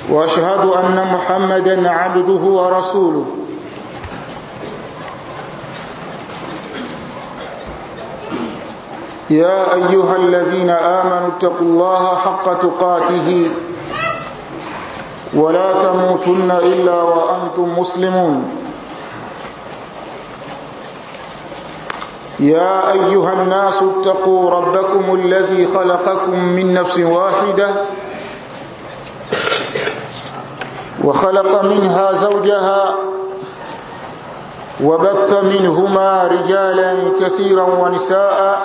واشهد ان محمدا عبده ورسوله يا ايها الذين امنوا اتقوا الله حق تقاته ولا تموتن الا وانتم مسلمون يا ايها الناس اتقوا ربكم الذي خلقكم من نفس واحده وخلق منها زوجها وبث منهما رجالا كثيرا ونساء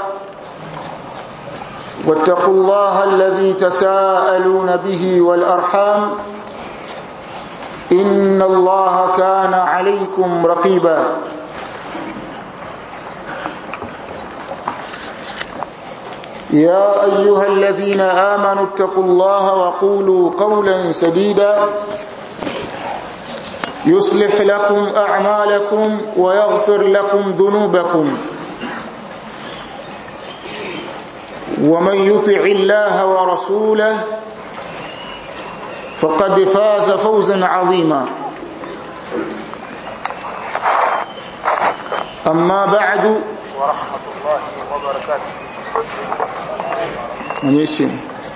واتقوا الله الذي تساءلون به والارحام ان الله كان عليكم رقيبا يا ايها الذين امنوا اتقوا الله وقولوا قولا سديدا يصلح لكم اعمالكم ويغفر لكم ذنوبكم ومن يطع الله ورسوله فقد فاز فوزا عظيما اما بعد ورحمه الله وبركاته mwenye simu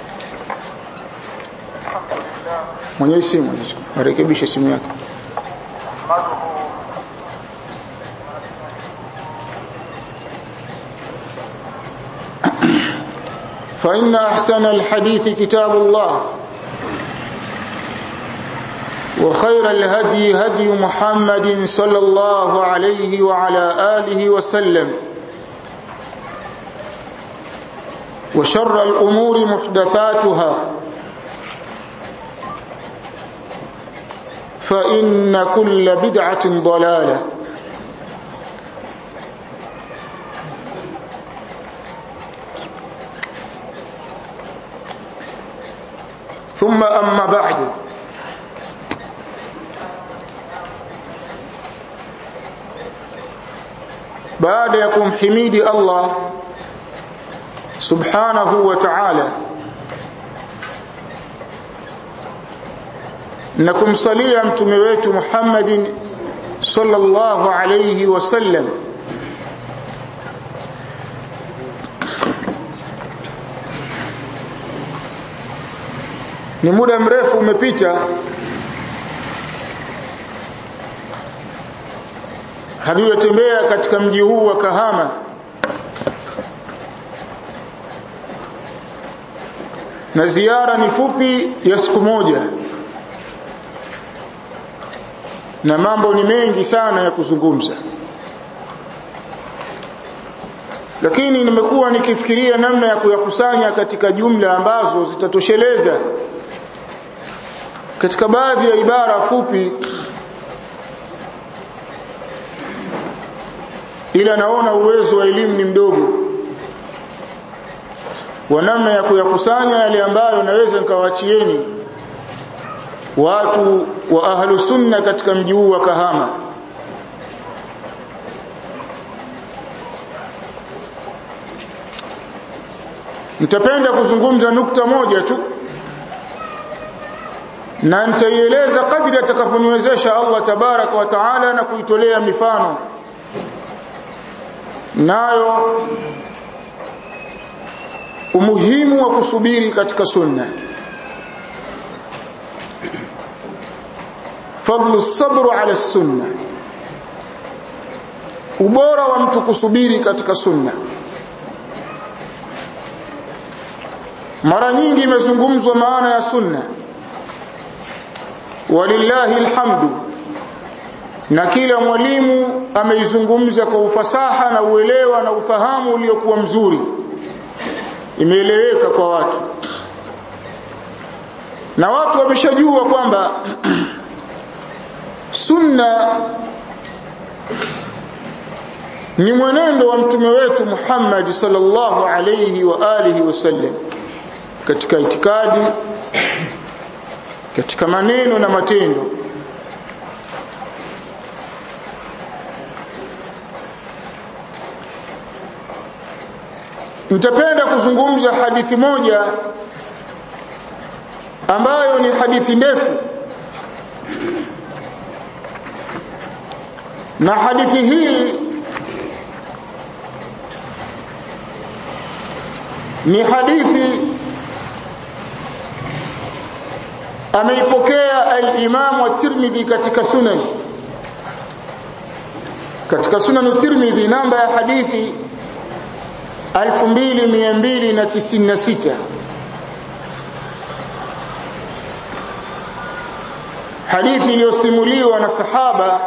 mwenye simu arekebishe simu yake فإن أحسن الحديث كتاب الله وخير الهدي هدي محمد صلى الله عليه وعلى آله وسلم وشر الأمور محدثاتها فإن كل بدعة ضلالة ثم أما بعد baada ya kumhimidi Allah subhanahu wa ta'ala na kumsalia mtume wetu Muhammadin sallallahu alayhi wasallam ni muda mrefu umepita hatujatembea katika mji huu wa Kahama na ziara ni fupi ya siku moja na mambo ni mengi sana ya kuzungumza lakini nimekuwa nikifikiria namna ya kuyakusanya katika jumla ambazo zitatosheleza katika baadhi ya ibara fupi ila naona uwezo wa elimu ni mdogo wa namna ya kuyakusanya yale ambayo naweza nikawachieni watu wa ahlu sunna katika mji huu wa Kahama nitapenda kuzungumza nukta moja tu na nitaieleza kadri atakavyoniwezesha Allah tabaraka wa taala na kuitolea mifano nayo umuhimu wa kusubiri katika sunna fadlu sabru ala sunna ubora wa mtu kusubiri katika sunna mara nyingi imezungumzwa maana ya sunna walillahi alhamdu na kila mwalimu ameizungumza kwa ufasaha na uelewa na ufahamu uliokuwa mzuri imeeleweka kwa watu na watu wameshajua kwamba sunna ni mwenendo wa mtume wetu Muhammad sallallahu alayhi wa alihi wasallam katika itikadi katika maneno na matendo nitapenda kuzungumza hadithi moja ambayo ni hadithi ndefu na hadithi hii ni hadithi ameipokea al-Imam at-Tirmidhi katika sunan katika sunan at-Tirmidhi namba ya hadithi 2296 hadithi iliyosimuliwa na sahaba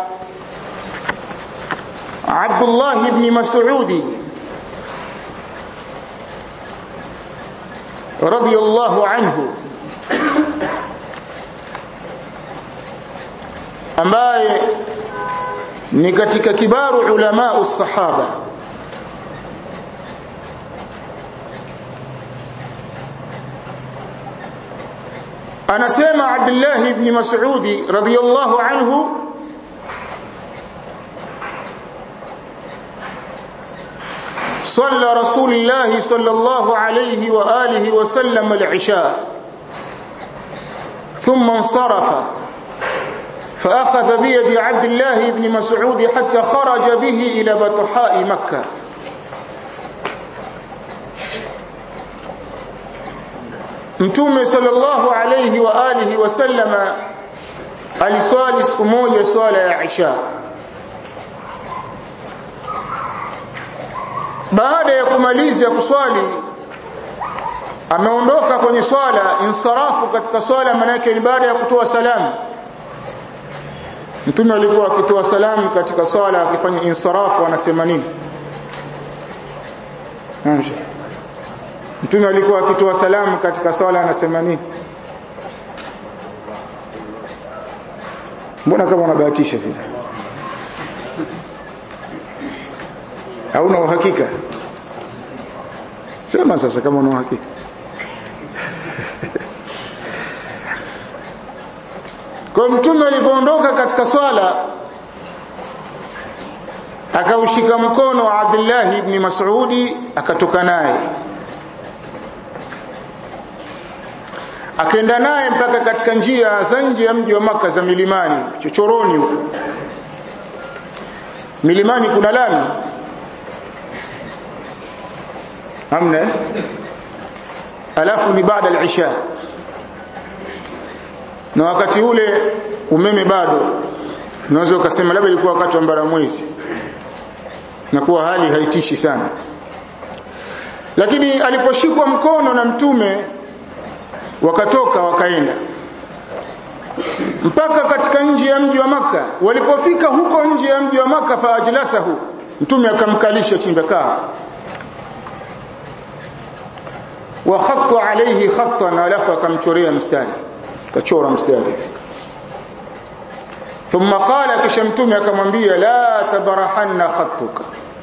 Abdullah ibn Mas'udi radiyallahu anhu ambaye ni katika kibaru ulama usahaba anasema Abdullah ibn Mas'udi radiyallahu anhu صلى رسول الله صلى الله عليه وآله وسلم العشاء ثم انصرف فأخذ بيد عبد الله بن مسعود حتى خرج به إلى بطحاء مكة Mtume sallallahu alayhi wa alihi wasallama aliswali siku moja swala ya Isha. Baada ya kumaliza kuswali ameondoka kwenye swala insarafu katika swala manake ni baada ya kutoa salamu. Mtume alikuwa akitoa salamu katika swala akifanya insarafu anasema nini? Amsha. Mtume alikuwa akitoa salamu katika swala anasema nini? Mbona kama unabahatisha vile? Hauna uhakika? Sema sasa kama una uhakika. Kwa mtume alipoondoka katika swala akaushika mkono wa Abdullah ibn Mas'udi akatoka naye akaenda naye mpaka katika njia za nje ya mji wa maka za milimani chochoroni huko milimani kuna lami amna alafu ni baada al-isha na wakati ule umeme bado unaweza ukasema labda ilikuwa wakati wa mbaramwezi na kuwa hali haitishi sana lakini aliposhikwa mkono na mtume wakatoka wakaenda mpaka katika nje ya mji wa maka walipofika huko nje ya mji wa maka faajlasahu mtume akamkalisha chini kaa wa khatta alayhi khattan alafu akamchorea mstari kachora mstari thumma qala kisha mtume akamwambia la tabarahanna khattuka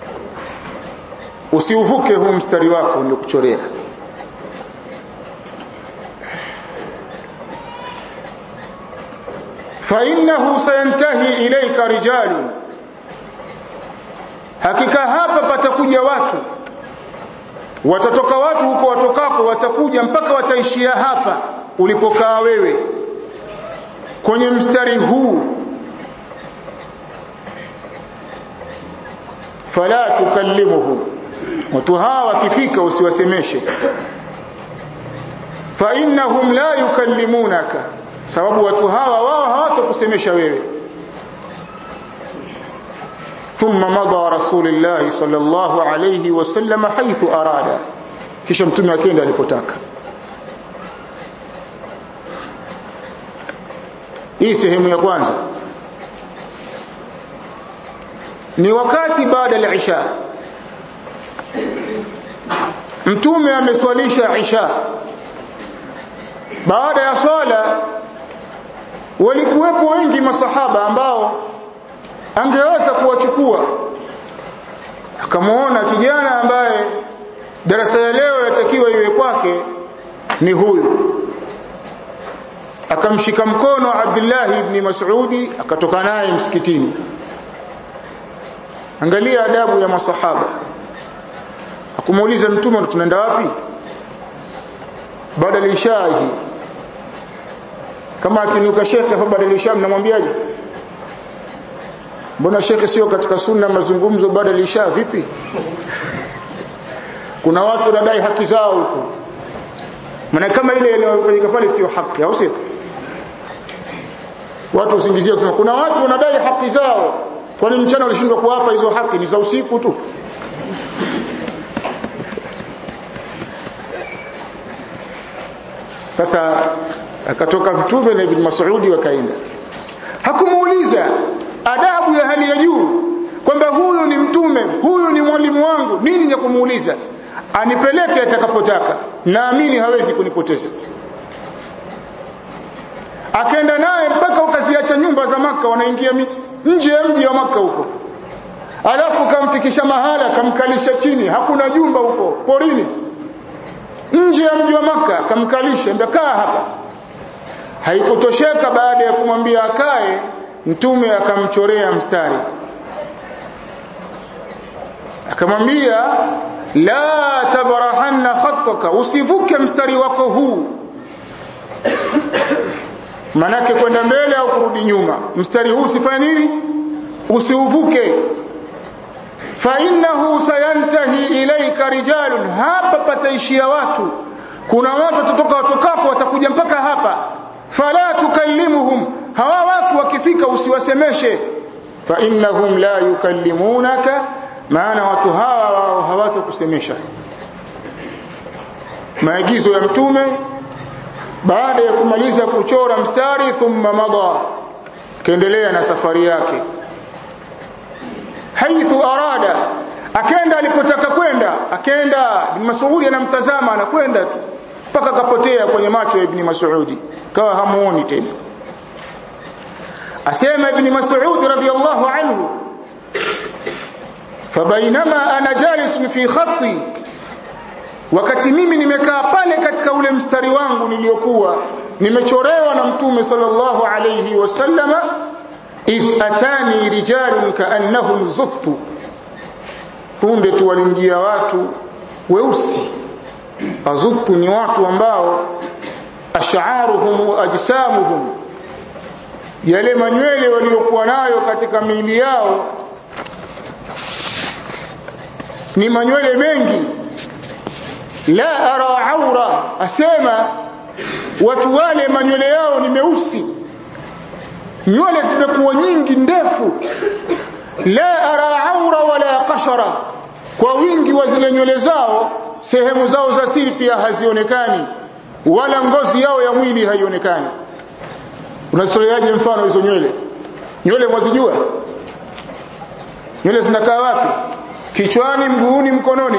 usiuvuke huu mstari wako nilikuchorea فإنه سينتهي إليك رجال hakika hapa patakuja watu watatoka watu huko watokako watakuja mpaka wataishia hapa ulipokaa wewe kwenye mstari huu fala tukallimuhu watu hawa wakifika usiwasemeshe fa innahum la yukallimunaka sababu watu hawa wao hawatakusemesha wewe thumma madha rasulullah sallallahu alayhi wasallam haythu arada kisha mtume akaenda alipotaka hii sehemu ya kwanza ni wakati baada ya isha mtume ameswalisha isha baada ya swala walikuwepo wengi masahaba ambao angeweza kuwachukua akamuona kijana ambaye darasa ya leo yatakiwa iwe kwake ni huyu akamshika mkono Abdullah ibn Mas'udi akatoka naye msikitini angalia adabu ya masahaba akumuuliza mtume tunaenda wapi baada ya isha hii kama akinuka shekhe hapa badilisha mnamwambiaje mbona shekhe sio katika sunna mazungumzo badilisha vipi kuna watu wanadai haki zao huko maana kama ile inayofanyika pale sio haki au sio watu usingizia kusema kuna watu wanadai haki zao kwani mchana walishindwa kuwapa hizo haki ni za usiku tu sasa akatoka mtume na ibn Mas'udi wakaenda hakumuuliza adabu ya hali ya juu kwamba huyu ni mtume huyu ni mwalimu wangu nini ya kumuuliza anipeleke atakapotaka naamini hawezi kunipoteza akaenda naye mpaka ukaziacha nyumba za maka wanaingia nje ya mji wa maka huko alafu kamfikisha mahala kamkalisha chini hakuna jumba huko porini nje ya mji wa maka kamkalisha ndakaa hapa haikutosheka baada ya kumwambia akae mtume akamchorea mstari akamwambia la tabrahanna khattaka usivuke mstari wako huu manake kwenda mbele au kurudi nyuma mstari huu usifanye nini usiuvuke fa innahu sayantahi ilaika rijalun hapa pataishia watu kuna watu watatoka watokapo watakuja mpaka hapa fala tukallimuhum hawa watu wakifika usiwasemeshe fa innahum la yukallimunaka maana watu hawa wao hawatakusemesha maagizo ya mtume baada ya kumaliza kuchora mstari thumma mada kaendelea na safari yake haithu arada akenda alipotaka kwenda akenda ibn Mas'ud anamtazama anakwenda tu mpaka kapotea kwenye macho ya ibn Mas'ud kawa hamuoni tena asema ibn Mas'ud radiyallahu anhu fabainama ana jalis fi khatti wakati mimi nimekaa pale katika ule mstari wangu niliokuwa nimechorewa na mtume sallallahu alayhi wasallama idh atani rijalun kaannahum zuttu punde tu walimjia watu weusi azuttu ni watu ambao ash'aruhum wa ajsamuhum yale manywele waliokuwa nayo katika miili yao ni manywele mengi la ara aura asema watu wale manywele yao ni meusi nywele zimekuwa nyingi ndefu la ara aura wala qashara kwa wingi wa zile nywele zao sehemu zao za siri pia hazionekani wala ngozi yao ya mwili haionekani unasitoleaje mfano hizo nywele nywele mwazijua nywele zinakaa wapi kichwani mguuni mkononi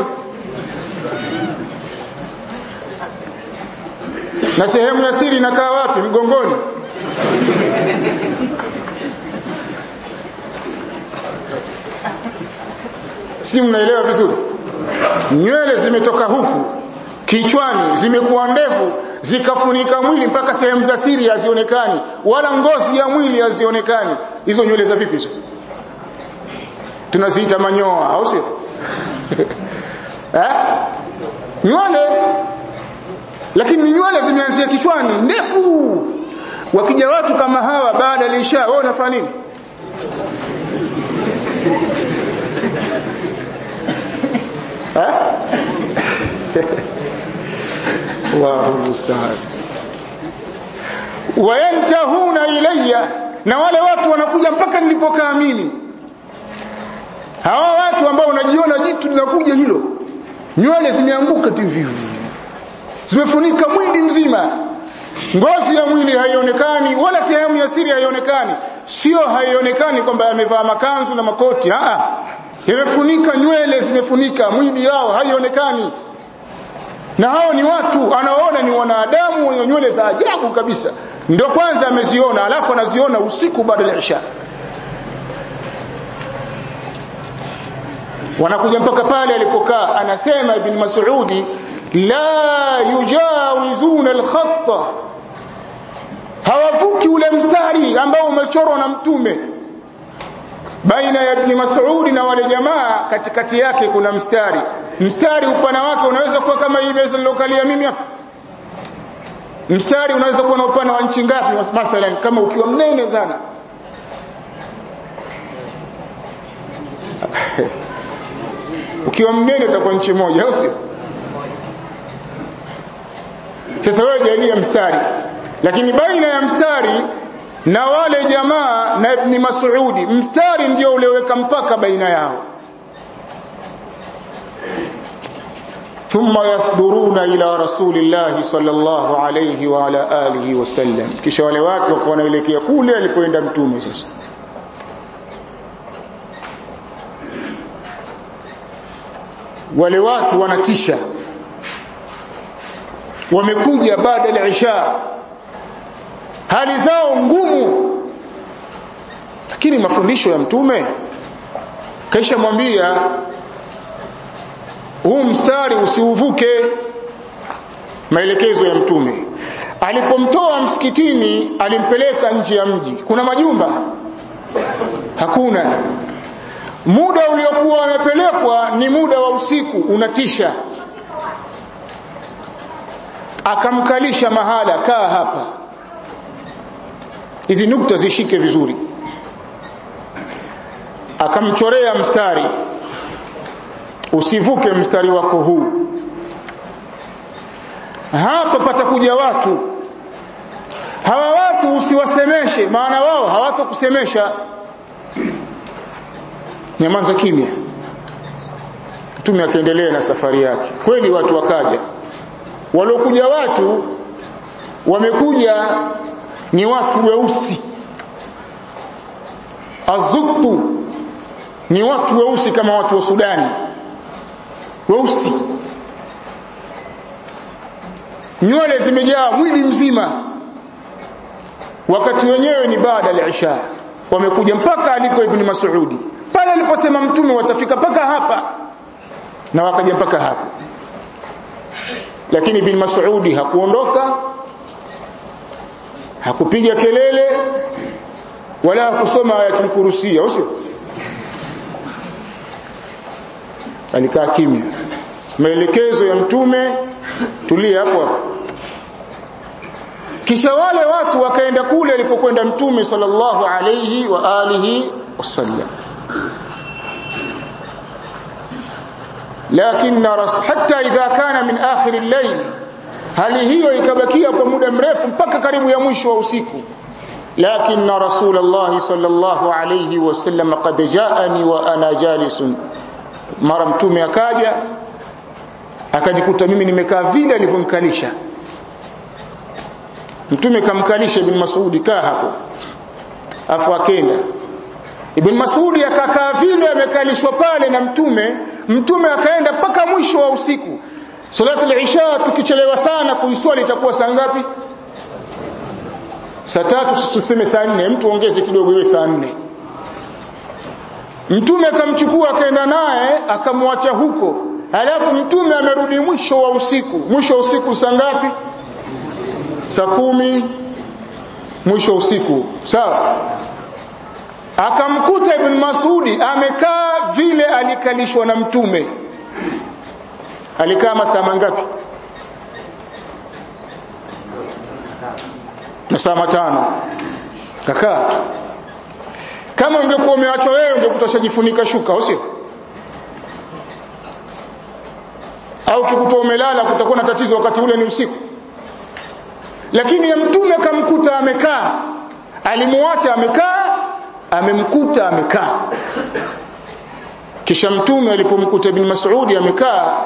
na sehemu ya siri inakaa wapi mgongoni si mnaelewa vizuri nywele zimetoka huku kichwani zimekuwa ndefu zikafunika mwili mpaka sehemu za siri hazionekani wala ngozi ya mwili hazionekani hizo nywele za vipi hizo tunaziita manyoa au sio eh nywele lakini ni nywele zimeanzia kichwani ndefu wakija watu kama hawa baada ya isha wao unafanya nini Allahu musta'an wayantahuna ilayya na wale watu wanakuja mpaka nilipokaa mimi hawa watu ambao unajiona jitu linakuja hilo nywele zimeanguka tu hivi zimefunika mwili mzima ngozi ya mwili haionekani wala sehemu ya siri haionekani sio haionekani kwamba amevaa makanzu na makoti a yamefunika nywele zimefunika mwili yao haionekani na hao ni watu anaona ni wanadamu wenye nywele za ajabu kabisa ndio kwanza ameziona alafu anaziona usiku baada ya isha wanakuja mpaka pale alipokaa anasema ibn mas'udi la yujawizuna al-khatta hawavuki ule mstari ambao umechorwa na mtume baina ya ibn Mas'ud na wale jamaa katikati yake kuna mstari mstari upana wake unaweza kuwa kama hii meza nilokalia mimi hapa mstari unaweza kuwa na upana wa nchi ngapi mathalan kama ukiwa mnene sana ukiwa mnene utakuwa nchi moja au sio sasa wewe jalia mstari lakini baina ya mstari na wale jamaa na ibn Mas'udi mstari ndio ulioweka mpaka baina yao ثم يصدرون الى رسول الله صلى الله عليه وعلى اله وسلم kisha wale watu wako wanaelekea kule alipoenda mtume sasa wale watu wanatisha wamekuja baada ya isha hali zao ngumu lakini mafundisho ya mtume kaisha mwambia huu mstari usiuvuke maelekezo ya mtume alipomtoa msikitini alimpeleka nje ya mji kuna majumba hakuna muda uliokuwa wamepelekwa ni muda wa usiku unatisha akamkalisha mahala kaa hapa hizi nukta zishike vizuri akamchorea mstari usivuke mstari wako huu hapa patakuja watu hawa watu usiwasemeshe maana wao hawatokusemesha nyamaza kimya mtume akaendelea na safari yake kweli watu wakaja waliokuja watu wamekuja ni watu weusi azuktu ni watu weusi kama watu wa Sudani weusi nywele zimejaa mwili mzima wakati wenyewe ni baada ya isha wamekuja mpaka alipo ibn Mas'udi pale aliposema mtume watafika mpaka hapa na wakaja mpaka hapa lakini ibn Mas'udi hakuondoka hakupiga kelele wala hakusoma ayatul kursi usio alikaa kimya maelekezo ya mtume tulia hapo hapo kisha wale watu wakaenda kule alipokwenda mtume sallallahu alayhi wa alihi wasallam lakini hatta idha kana min akhir al-layl hali hiyo ikabakia kwa muda mrefu mpaka karibu ya mwisho wa usiku لكن رسول الله صلى الله عليه وسلم قد جاءني وانا جالس mara mtume akaja akajikuta mimi nimekaa vile alivyomkalisha mtume kamkalisha ibn Mas'udi kaa hapo afu akenda ibn Mas'udi akakaa vile amekalishwa pale na mtume mtume akaenda mpaka mwisho wa usiku salatu al-isha tukichelewa sana kuiswali itakuwa saa ngapi saa tatu tuseme saa nne mtu ongeze kidogo iwe saa nne mtume akamchukua akaenda naye akamwacha huko halafu mtume amerudi mwisho wa usiku mwisho wa usiku saa ngapi saa kumi mwisho wa usiku sawa akamkuta ibn Masudi amekaa vile alikalishwa na mtume alikaa masaa mangapi masaa matano kakaa kama ungekuwa umeachwa wewe ungekuta shajifunika shuka au sio au kikutoa umelala kutakuwa na tatizo wakati ule ni usiku lakini ya mtume akamkuta amekaa alimuacha amekaa amemkuta amekaa kisha mtume alipomkuta ibn Mas'udi amekaa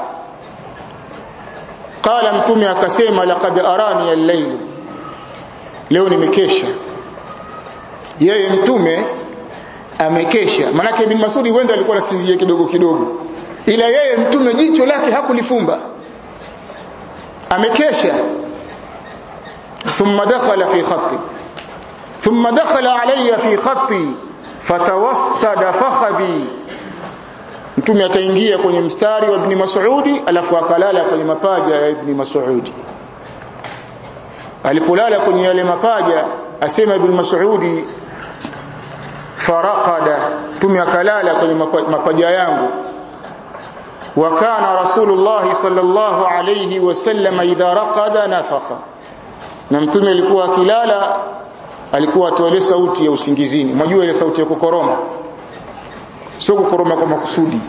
qala mtume akasema laqad arani al-layl leo nimekesha yeye mtume amekesha manake ibn Masudi wenda alikuwa anasinzia kidogo kidogo ila yeye mtume jicho lake hakulifumba amekesha thumma dakhala fi khatti thumma dakhala alayya fi khatti fatawassada fakhadhi mtume akaingia kwenye mstari wa ibn Mas'udi alafu akalala kwenye mapaja ya ibn Mas'udi alipolala kwenye yale mapaja asema ibn Mas'udi faraqada mtume akalala kwenye mapaja yangu wa kana rasulullah sallallahu alayhi wasallam idha raqada nafakha na mtume alikuwa akilala alikuwa atoa ile sauti ya usingizini mwajua ile sauti ya kukoroma sio kukoroma kwa makusudi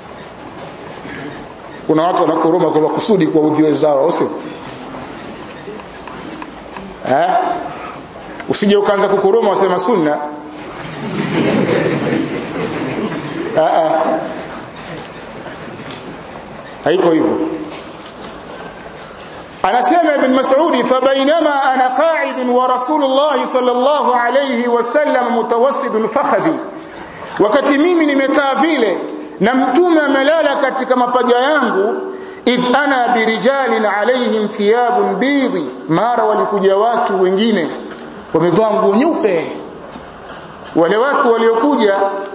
kuna watu wanakoroma kwa makusudi kwa udhi wenzao au sio eh usije ukaanza kukoroma wasema sunna ah ah haiko hivyo anasema ibn mas'ud fabainama ana qa'id wa rasulullah sallallahu alayhi wasallam mutawassid fakhadhi wakati mimi nimekaa vile na mtume amelala katika mapaja yangu idh ana birijalin alaihim thiyabun bidhi mara walikuja watu wengine wamevaa nguo nyeupe wale watu waliokuja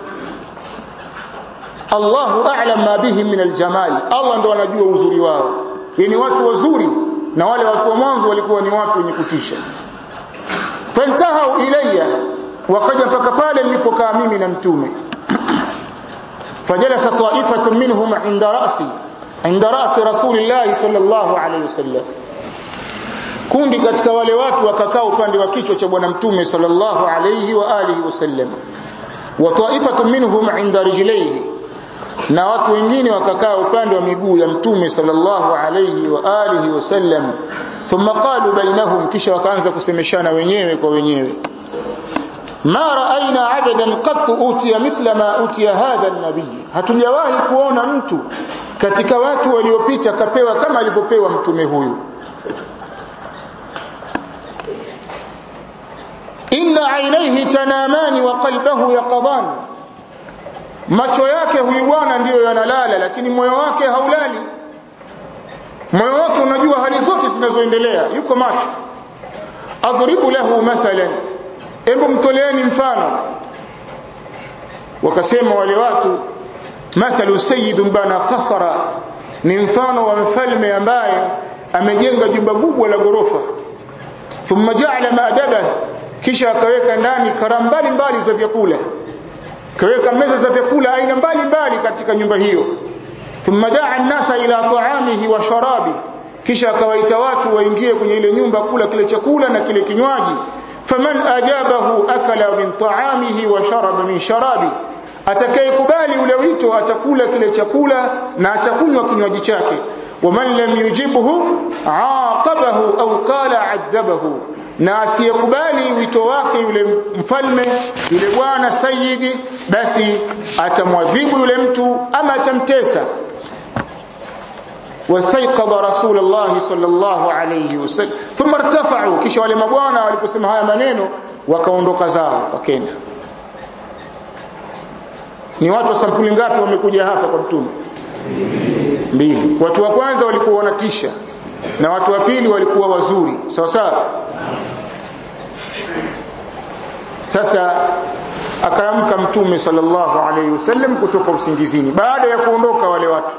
Allahu a'lam ma bihim min aljamal Allah ndo anajua uzuri wao yani watu wazuri na wale watu wa mwanzo walikuwa ni watu wenye kutisha fantahau ilayya wakaja mpaka pale nilipokaa mimi na mtume fajalasa ta'ifatun minhum inda ra'si inda ra'si rasulillah sallallahu alayhi wasallam kundi katika wale watu wakakaa upande wa kichwa cha bwana mtume sallallahu alayhi wa alihi wasallam wa ta'ifatun minhum inda rijlayhi na watu wengine wakakaa upande wa miguu ya mtume sallallahu alayhi wa alihi wasallam thumma qalu bainahum kisha wakaanza kusemeshana wenyewe kwa wenyewe ma raaina abadan qat utiya mithla ma utiya hadha an-nabiy hatujawahi kuona mtu katika watu waliopita kapewa kama alivyopewa mtume huyu inna aynayhi tanamani wa qalbuhu yaqadan macho yake huyu bwana ndiyo yanalala lakini moyo wake haulali moyo wake unajua hali zote zinazoendelea yuko macho adribu lahu mathalan hebu mtoleeni mfano wakasema wale watu mathalu sayyidun bana qasara ni mfano wa mfalme ambaye amejenga jumba kubwa la gorofa thumma ja'ala ma'daba kisha akaweka ndani karamu mbalimbali za vyakula kaweka meza za vyakula aina mbalimbali katika nyumba hiyo thumma daa an-nasa ila ta'amihi wa sharabi kisha akawaita watu waingie kwenye ile nyumba kula kile chakula na kile kinywaji faman ajabahu akala min ta'amihi wa sharaba min sharabi atakayekubali ule wito atakula kile chakula na atakunywa kinywaji chake waman lam yujibhu aqabahu au qala adhabahu na asiyekubali wito wake yule mfalme yule bwana sayyidi basi atamwadhibu yule mtu ama atamtesa واستيقظ رسول الله صلى الله عليه وسلم ثم ارتفعوا kisha wale mabwana waliposema haya maneno wakaondoka zao wakenda ni watu wa sampuli ngapi wamekuja hapa kwa mtume mbili watu wa kwanza walikuwa wanatisha na watu wa pili walikuwa wazuri sawa sawa sasa akaamka mtume sallallahu alayhi wasallam kutoka usingizini baada ya kuondoka wale watu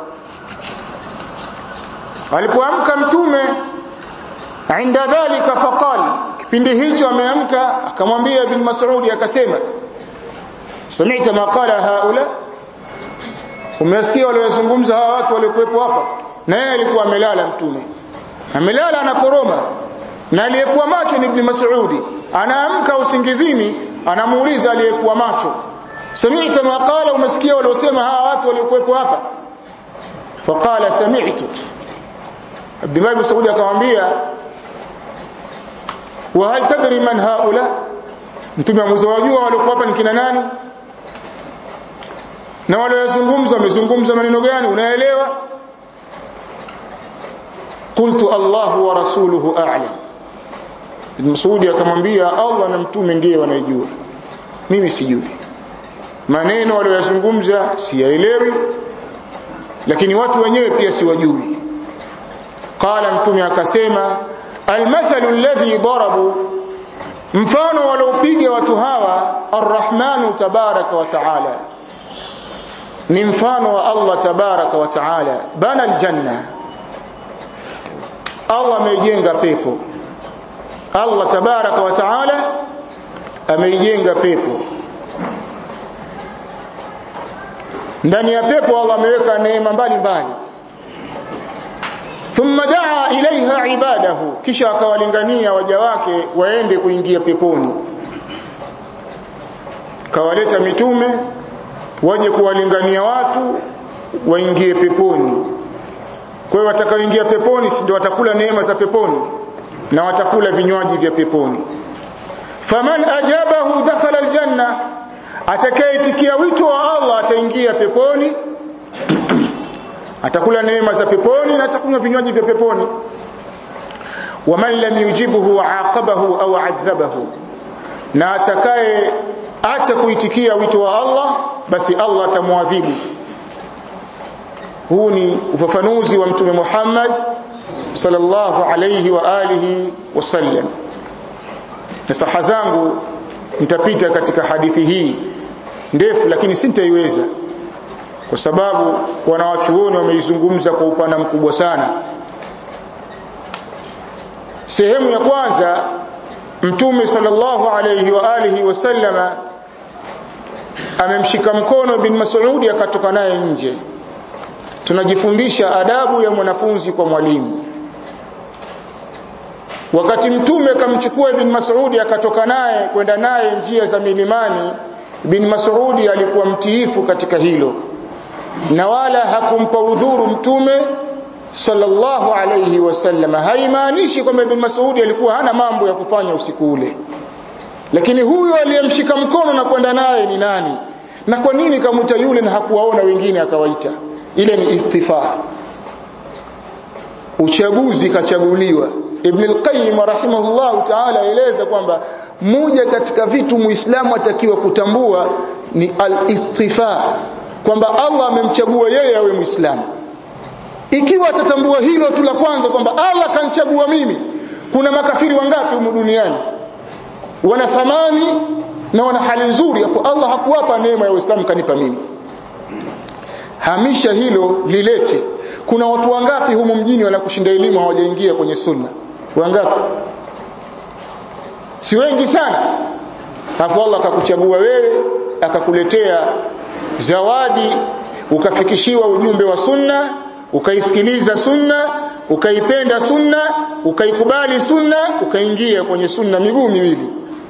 alipoamka mtume inda dhalika faqal kipindi hicho ameamka akamwambia ibn mas'ud akasema sami'ta ma qala haula umesikia waliozungumza hawa watu waliokuwepo hapa na yeye alikuwa amelala mtume amelala anakoroma na aliyekuwa macho ni ibn mas'ud anaamka usingizini anamuuliza aliyekuwa macho sami'ta ma qala umesikia waliosema hawa watu waliokuwepo hapa faqala sami'tu Abdullah ibn Saudi akamwambia wa hal tadri man haula mtume amwajua waliokuwa hapa ni kina nani na waliozungumza wamezungumza maneno gani unaelewa qultu Allahu wa rasuluhu a'lam Ibn Mas'ud akamwambia Allah na mtume ndiye wanayejua mimi sijui maneno waliyozungumza siyaelewi lakini watu wenyewe pia siwajui qala mtume akasema almathalu alladhi darabu mfano waliopiga watu hawa arrahmanu tabaraka wa taala ni mfano wa Allah tabaraka wa taala bana aljanna Allah ameijenga pepo Allah tabaraka wa taala ameijenga pepo ndani ya pepo Allah ameweka neema mbalimbali thumma daa ilaiha ibadahu kisha akawalingania waja wake waende kuingia peponi kawaleta mitume waje kuwalingania watu waingie peponi kwa hiyo watakaoingia peponi si ndio watakula neema za peponi na watakula vinywaji vya peponi faman ajabahu dakhala aljanna atakayetikia wito wa Allah ataingia peponi atakula neema za peponi na atakunywa vinywaji vya peponi waman lam yujibuhu aqabahu au adhabahu na atakaye acha kuitikia wito wa Allah basi Allah atamwadhibu huu ni ufafanuzi wa mtume Muhammad sallallahu alayhi wa alihi wasallam na saha zangu nitapita katika hadithi hii ndefu lakini sintaiweza kwa sababu wanawachuoni wameizungumza kwa upana mkubwa sana sehemu ya kwanza mtume sallallahu alayhi wa alihi wasallama amemshika mkono bin Mas'udi akatoka naye nje tunajifundisha adabu ya mwanafunzi kwa mwalimu wakati mtume akamchukua ibn Mas'udi akatoka naye kwenda naye njia za milimani bin Mas'udi alikuwa mtiifu katika hilo na wala hakumpa udhuru mtume sallallahu alayhi wasallam haimaanishi kwamba ibn Mas'udi alikuwa hana mambo ya kufanya usiku ule lakini huyo aliyemshika mkono na kwenda naye ni nani na kwa nini kamuta yule na hakuwaona wengine akawaita ile ni istifaa uchaguzi kachaguliwa Ibn al-Qayyim rahimahullah ta'ala eleza kwamba moja katika vitu muislamu atakiwa kutambua ni al-istifa kwamba Allah amemchagua yeye awe muislamu ikiwa atatambua hilo tu la kwanza kwamba Allah kanchagua mimi kuna makafiri wangapi humu duniani wana thamani na wana hali nzuri hapo Allah hakuwapa neema ya Uislamu kanipa mimi hamisha hilo lilete kuna watu wangapi humu mjini wanakushinda elimu hawajaingia kwenye sunna wangapi si wengi sana hapo Allah akakuchagua wewe akakuletea zawadi ukafikishiwa ujumbe wa sunna ukaisikiliza sunna ukaipenda sunna ukaikubali sunna ukaingia kwenye sunna miguu miwili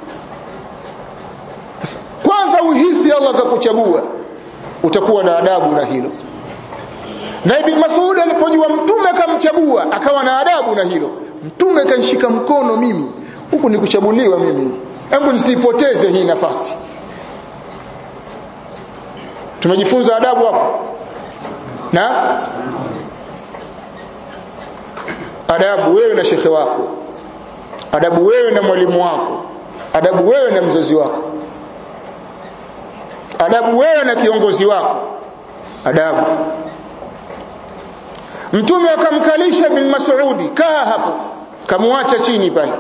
kwanza uhisi Allah akakuchagua utakuwa na adabu na hilo na Ibn Mas'ud alipojua mtume akamchagua akawa na adabu na hilo mtume kanishika mkono mimi huku nikuchaguliwa mimi hebu nisipoteze hii nafasi tumejifunza adabu hapo na adabu wewe na shekhe wako adabu wewe na mwalimu wako adabu wewe na mzazi wako adabu wewe na kiongozi wako adabu mtume akamkalisha bin Mas'udi kaa hapo kamwacha chini pale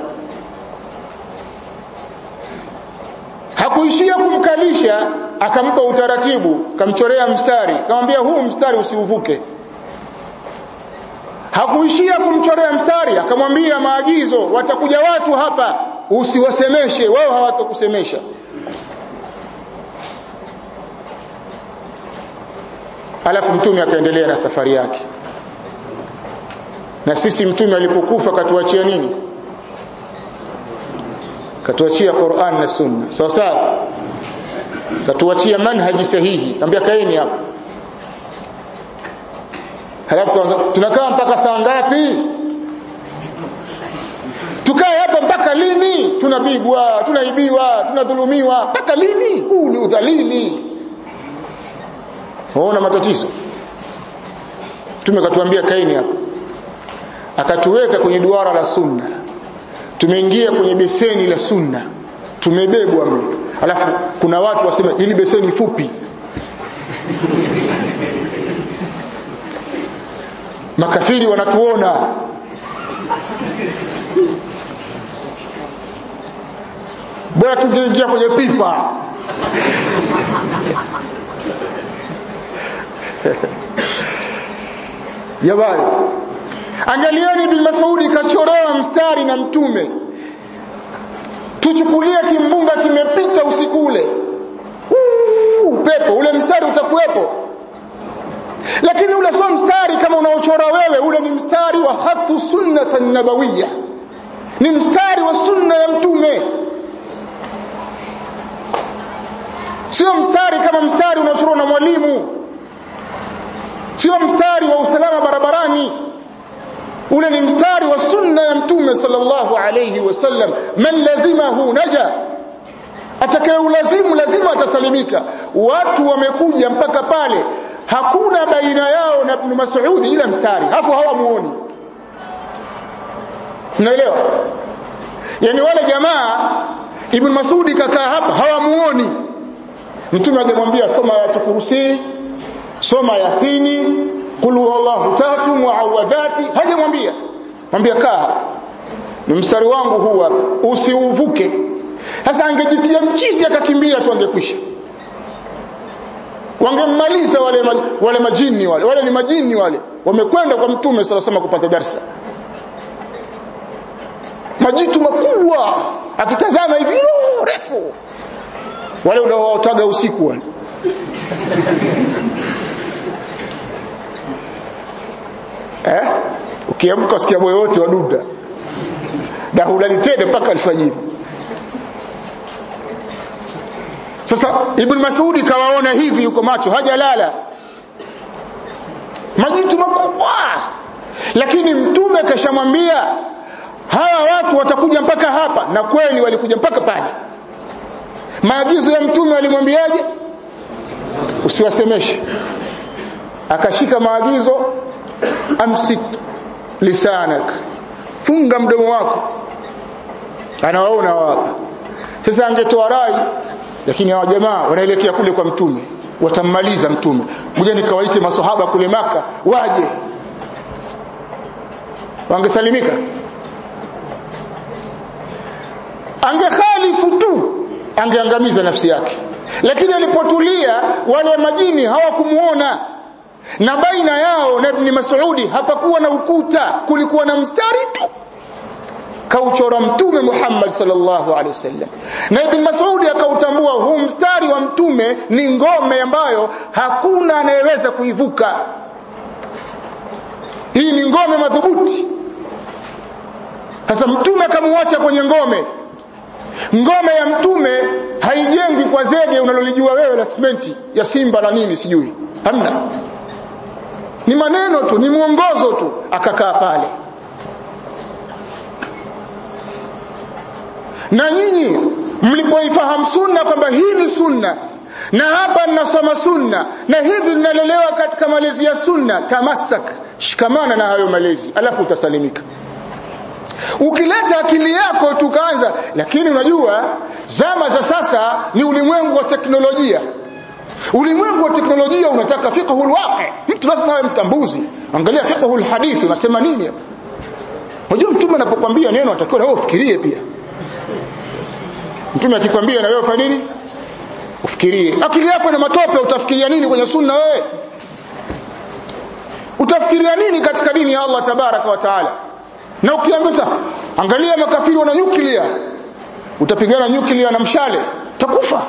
hakuishia kumkalisha akampa utaratibu kamchorea mstari kamwambia huu mstari usiuvuke hakuishia kumchorea mstari akamwambia maagizo watakuja watu hapa usiwasemeshe wao hawatakusemesha alafu mtume akaendelea na safari yake na sisi mtume alipokufa katuachia nini katuachia Qur'an na Sunna sawa sawa katuachia manhaji sahihi ambia kaeni hapo halafu tunakaa mpaka saa ngapi tukae hapa mpaka lini tunapigwa tunaibiwa tunadhulumiwa mpaka lini huu ni udhalili waona matatizo tumekatuambia kaini hapo akatuweka kwenye duara la sunna tumeingia kwenye beseni la sunna tumebebwa mle alafu kuna watu wasema ili beseni fupi makafiri wanatuona bora tungeingia kwenye pipa jamani angalieni bin Masudi kachorewa mstari na mtume tuchukulie kimbunga kimepita usiku ule upepo ule mstari utakuwepo lakini ule sio mstari kama unaochora wewe ule ni mstari wa khatu sunnata nabawiyya ni mstari wa sunna ya mtume sio mstari kama mstari unaochorwa na mwalimu sio mstari wa usalama barabarani ule ni mstari wa sunna ya mtume sallallahu alayhi wasallam man lazimahu naja atakayeulazimu lazima atasalimika watu wamekuja mpaka pale hakuna baina yao na ibn Mas'ud ila mstari hapo hawamuoni mnaelewa yani wale jamaa ibn Mas'ud kakaa hapa hawamuoni mtume akamwambia soma ya kursi soma yasini qul huwallahu tatu muawadhati hajamwambia mwambia kaa ni mstari wangu huu hapa usiuvuke sasa angejitia mchizi akakimbia tu angekwisha wangemmaliza wale wale majini wale wale ni majini wale wamekwenda kwa mtume sala sema kupata darsa majitu makubwa akitazama hivi refu wale unaotaga usiku wale eh ukiamka usikia moyo wote waduda na hulali tena mpaka alfajiri sasa ibn masudi kawaona hivi yuko macho hajalala majitu makubwa lakini mtume kashamwambia hawa watu watakuja mpaka hapa na kweli walikuja mpaka pale maagizo ya mtume alimwambiaje usiwasemeshe akashika maagizo amsik lisanak funga mdomo wako anawaona wapa sasa angetoa rai lakini hawa jamaa wanaelekea kule kwa mtume watammaliza mtume ngoja nikawaite maswahaba kule maka waje wangesalimika angekhalifu tu angeangamiza nafsi yake lakini alipotulia wale majini hawakumuona na baina yao na ibn Mas'udi hapakuwa na ukuta kulikuwa na mstari tu kauchora mtume Muhammad sallallahu alaihi wasallam na ibn Mas'udi akautambua huu mstari wa mtume ni ngome ambayo hakuna anayeweza kuivuka hii ni ngome madhubuti sasa mtume akamuacha kwenye ngome ngome ya mtume haijengwi kwa zege unalolijua wewe la simenti ya simba na nini sijui hamna ni maneno tu ni mwongozo tu akakaa pale na nyinyi mlipoifahamu sunna kwamba hii ni sunna na hapa ninasoma sunna na hivi ninalelewa katika malezi ya sunna tamassak shikamana na hayo malezi alafu utasalimika ukileta akili yako tukaanza lakini unajua zama za sasa ni ulimwengu wa teknolojia ulimwengu wa teknolojia unataka fiqhul waqi mtu lazima awe mtambuzi angalia fiqhul hadithi unasema nini hapa unajua mtume anapokuambia neno atakiwa na wewe ufikirie pia mtume akikwambia na wewe fanya nini ufikirie akili yako na matope utafikiria nini kwenye sunna wewe utafikiria nini katika dini ya Allah tabaraka wa taala na ukiambia angalia makafiri wana nyuklia utapigana nyuklia na mshale utakufa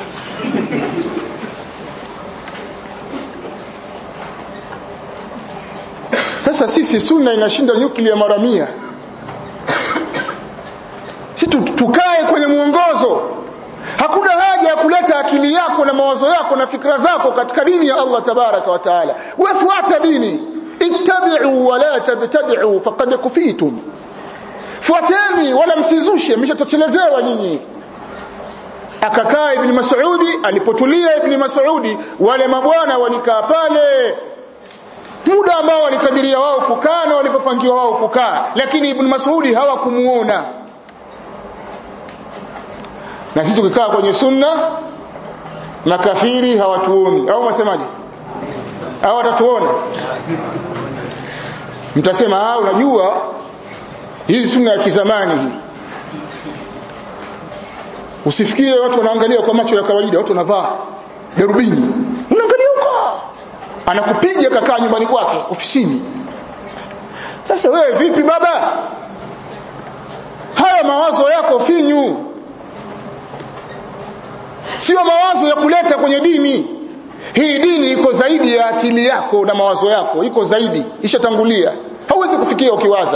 sasa sisi sunna inashinda nyuklia mara mia si tukae kwenye mwongozo hakuna haja ya kuleta akili yako na mawazo yako na fikra zako katika dini ya Allah tabaraka wa taala wefuata dini ittabi'u wa la tabtadi'u faqad kufitum fuateni wala msizushe mshatotelezewa nyinyi akakaa ibn Mas'udi alipotulia ibn Mas'udi wale mabwana walikaa pale muda ambao walikadiria wao kukaa na walipopangiwa wao kukaa lakini ibn Mas'udi hawakumuona na sisi tukikaa kwenye sunna makafiri hawatuoni au wasemaje au watatuona mtasema ah unajua hii sunna ya kizamani hii usifikirie watu wanaangalia kwa macho ya kawaida watu wanavaa darubini unaangalia huko anakupiga kakaa nyumbani kwake ofisini sasa wewe vipi baba haya mawazo yako finyu sio mawazo ya kuleta kwenye dini hii dini iko zaidi ya akili yako na mawazo yako iko zaidi ishatangulia hauwezi kufikia ukiwaza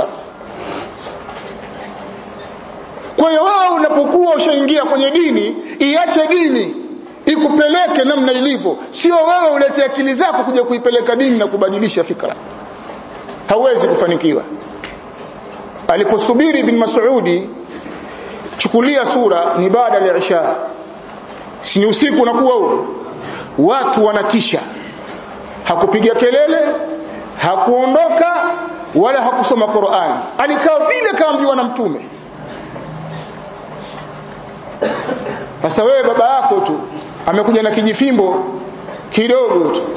kwa hiyo wewe unapokuwa ushaingia kwenye dini iache dini ikupeleke namna ilivyo sio wewe ulete akili zako kuja kuipeleka dini na kubadilisha fikra hauwezi kufanikiwa aliposubiri bin Mas'udi chukulia sura ni baada ya isha si usiku unakuwa huo watu wanatisha hakupiga kelele hakuondoka wala hakusoma Qur'an alikaa vile kaambiwa na mtume sasa wewe baba yako tu amekuja na kijifimbo kidogo tu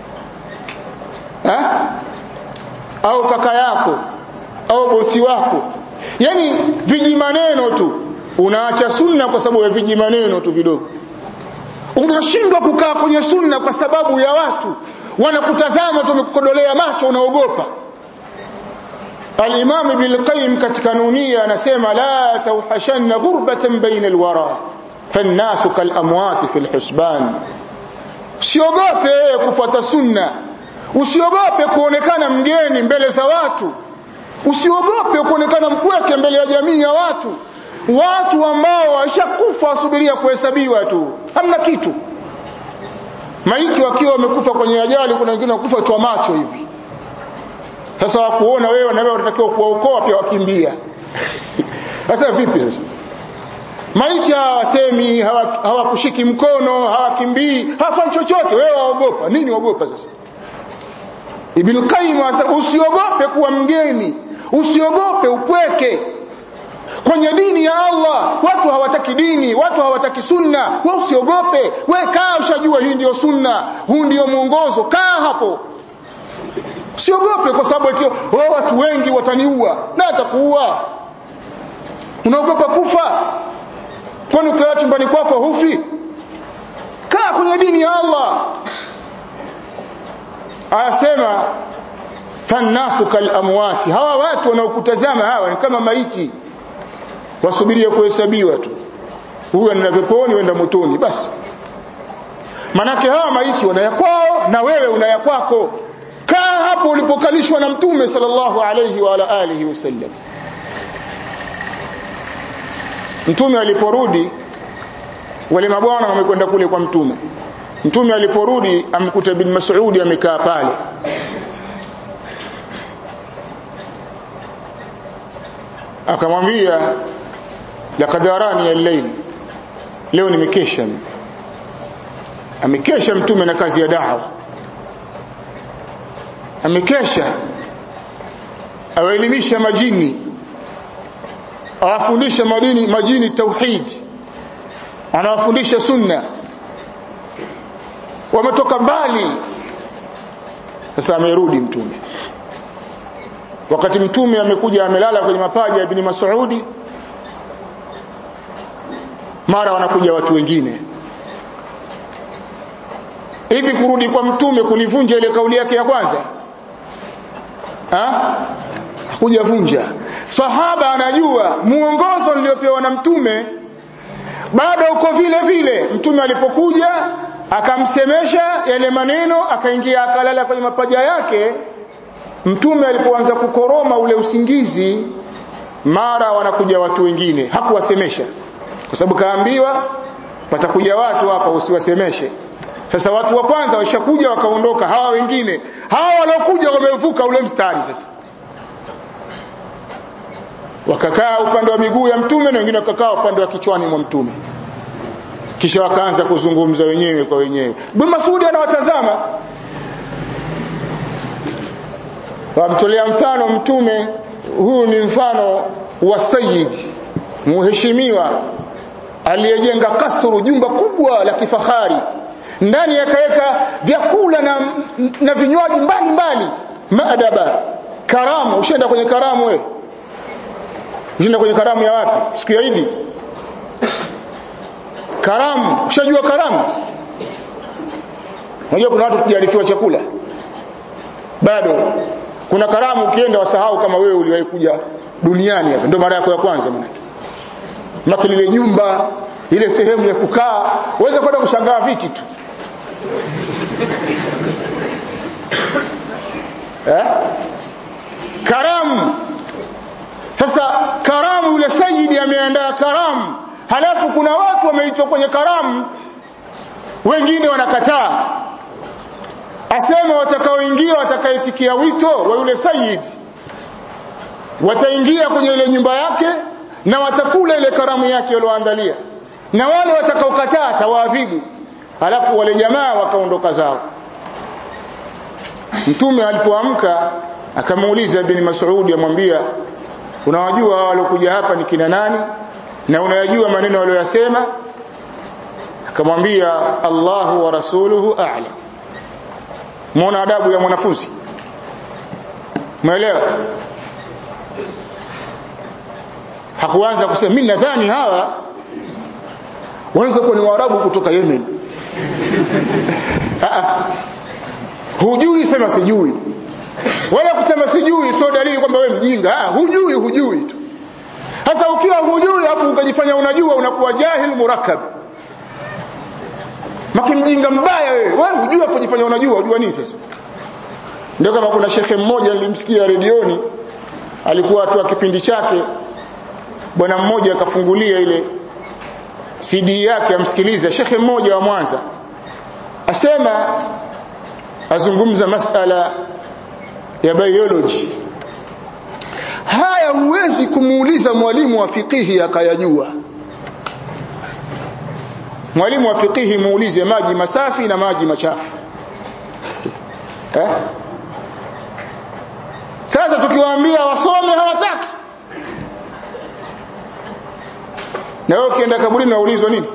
ha? au kaka yako au bosi wako yani viji maneno tu unaacha sunna kwa sababu ya viji maneno tu vidogo unashindwa kukaa kwenye sunna kwa sababu ya watu wanakutazama tu wamekukodolea macho unaogopa Al-Imam Ibn al-Qayyim katika Nunia anasema la tawhashanna ghurbatan baina al-wara fannasu kal-amwat fi al-husban usiogope kufuata sunna usiogope kuonekana mgeni mbele za watu usiogope kuonekana mpweke mbele ya jamii ya watu watu ambao washakufa wasubiria kuhesabiwa tu hamna kitu maiti wakiwa wamekufa kwenye ajali kuna wengine wakufa tu macho hivi sasa wakuona wewe na wewe unatakiwa kuwaokoa pia wakimbia sasa vipi sasa maiti hawasemi hawakushiki hawa mkono hawakimbii hawafanyi chochote wewe waogopa nini waogopa sasa Ibn Qayyim usiogope kuwa mgeni usiogope upweke kwenye dini ya Allah watu hawataki dini watu hawataki sunna wewe usiogope wewe kaa ushajua hii ndio sunna huu ndio mwongozo kaa hapo usiogope kwa sababu eti oh, watu wengi wataniua na atakuua unaogopa kufa kwani ukiwa chumbani kwako hufi kaa kwenye dini ya Allah anasema fannasu kal amwati hawa watu wanaokutazama hawa ni kama maiti wasubirie kuhesabiwa tu huyu anaenda peponi wenda motoni basi manake hawa maiti wanayakwao na wewe unayakwako kaa hapo ulipokalishwa na mtume sallallahu alayhi wa ala alihi wasallam mtume aliporudi wale mabwana wamekwenda kule kwa mtume mtume aliporudi amkuta bin Mas'udi amekaa pale akamwambia laqad arani al-layl leo nimekesha amekesha mtume na kazi ya dawa amekesha awaelimisha majini awafundisha madini majini tauhid anawafundisha sunna wametoka mbali sasa amerudi mtume wakati mtume amekuja amelala kwenye mapaja ya ibn Mas'udi mara wanakuja watu wengine hivi kurudi kwa mtume kulivunja ile kauli yake ya kwanza ha kujavunja sahaba anajua muongozo niliopewa na mtume bado uko vile vile mtume alipokuja akamsemesha yale maneno akaingia akalala kwenye mapaja yake mtume alipoanza kukoroma ule usingizi mara wanakuja watu wengine hakuwasemesha kwa sababu kaambiwa watakuja watu hapa usiwasemeshe sasa watu wa kwanza washakuja wakaondoka hawa wengine hawa waliokuja wamevuka ule mstari sasa wakakaa upande wa miguu ya mtume na wengine wakakaa upande wa kichwani mwa mtume kisha wakaanza kuzungumza wenyewe kwa wenyewe Ibn Masudi anawatazama wamtolea mfano mtume huu ni mfano wa sayyid muheshimiwa aliyejenga kasru jumba kubwa la kifahari ndani yakaweka vyakula na, na vinywaji mbalimbali maadaba karamu ushaenda kwenye karamu wewe ushaenda kwenye karamu ya wapi siku ya Idi karamu ushajua karamu unajua kuna watu kujarifiwa chakula bado kuna karamu ukienda wasahau kama wewe uliwahi kuja duniani hapa ndio mara yako ya kwanza maana maki lile nyumba ile sehemu ya kukaa uweze kwenda kushangaa viti tu eh? karamu sasa karamu yule sayidi ameandaa karamu halafu kuna watu wameitwa kwenye karamu wengine wanakataa asema watakaoingia watakaitikia wito wa yule sayid wataingia kwenye ile nyumba yake na watakula ile karamu yake walioandalia na wale watakaokataa atawaadhibu halafu wale jamaa wakaondoka zao mtume alipoamka akamuuliza ibn Mas'ud amwambia unawajua hao waliokuja hapa ni kina nani na unayajua maneno waliyosema akamwambia Allahu wa rasuluhu a'lam muona adabu ya mwanafunzi umeelewa hakuanza kusema mimi nadhani hawa wanaweza kuwa ni waarabu kutoka Yemen hujui sema sijui wala kusema sijui sio dalili kwamba wewe mjinga ah hujui hujui tu sasa ukiwa hujui afu ukajifanya unajua unakuwa jahil murakkab maki mjinga mbaya wewe wewe hujui afu jifanya unajua unajua nini sasa ndio kama kuna shekhe mmoja nilimsikia redioni alikuwa atoa kipindi chake bwana mmoja akafungulia ile CD yake amsikilize shekhe mmoja wa Mwanza asema azungumza masala ya biology haya huwezi kumuuliza mwalimu wa fikihi akayajua mwalimu wa fikihi muulize maji masafi na maji machafu eh? sasa tukiwaambia wasome hawataki na wewe ukienda kaburini unaulizwa nini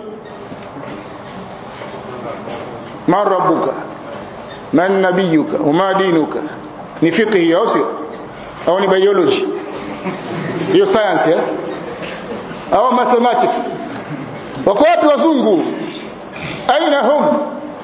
man rabbuka man nabiyuka wama dinuka ni fiqhi au sio au ni biology hiyo science eh au mathematics wako wapi wazungu aina hum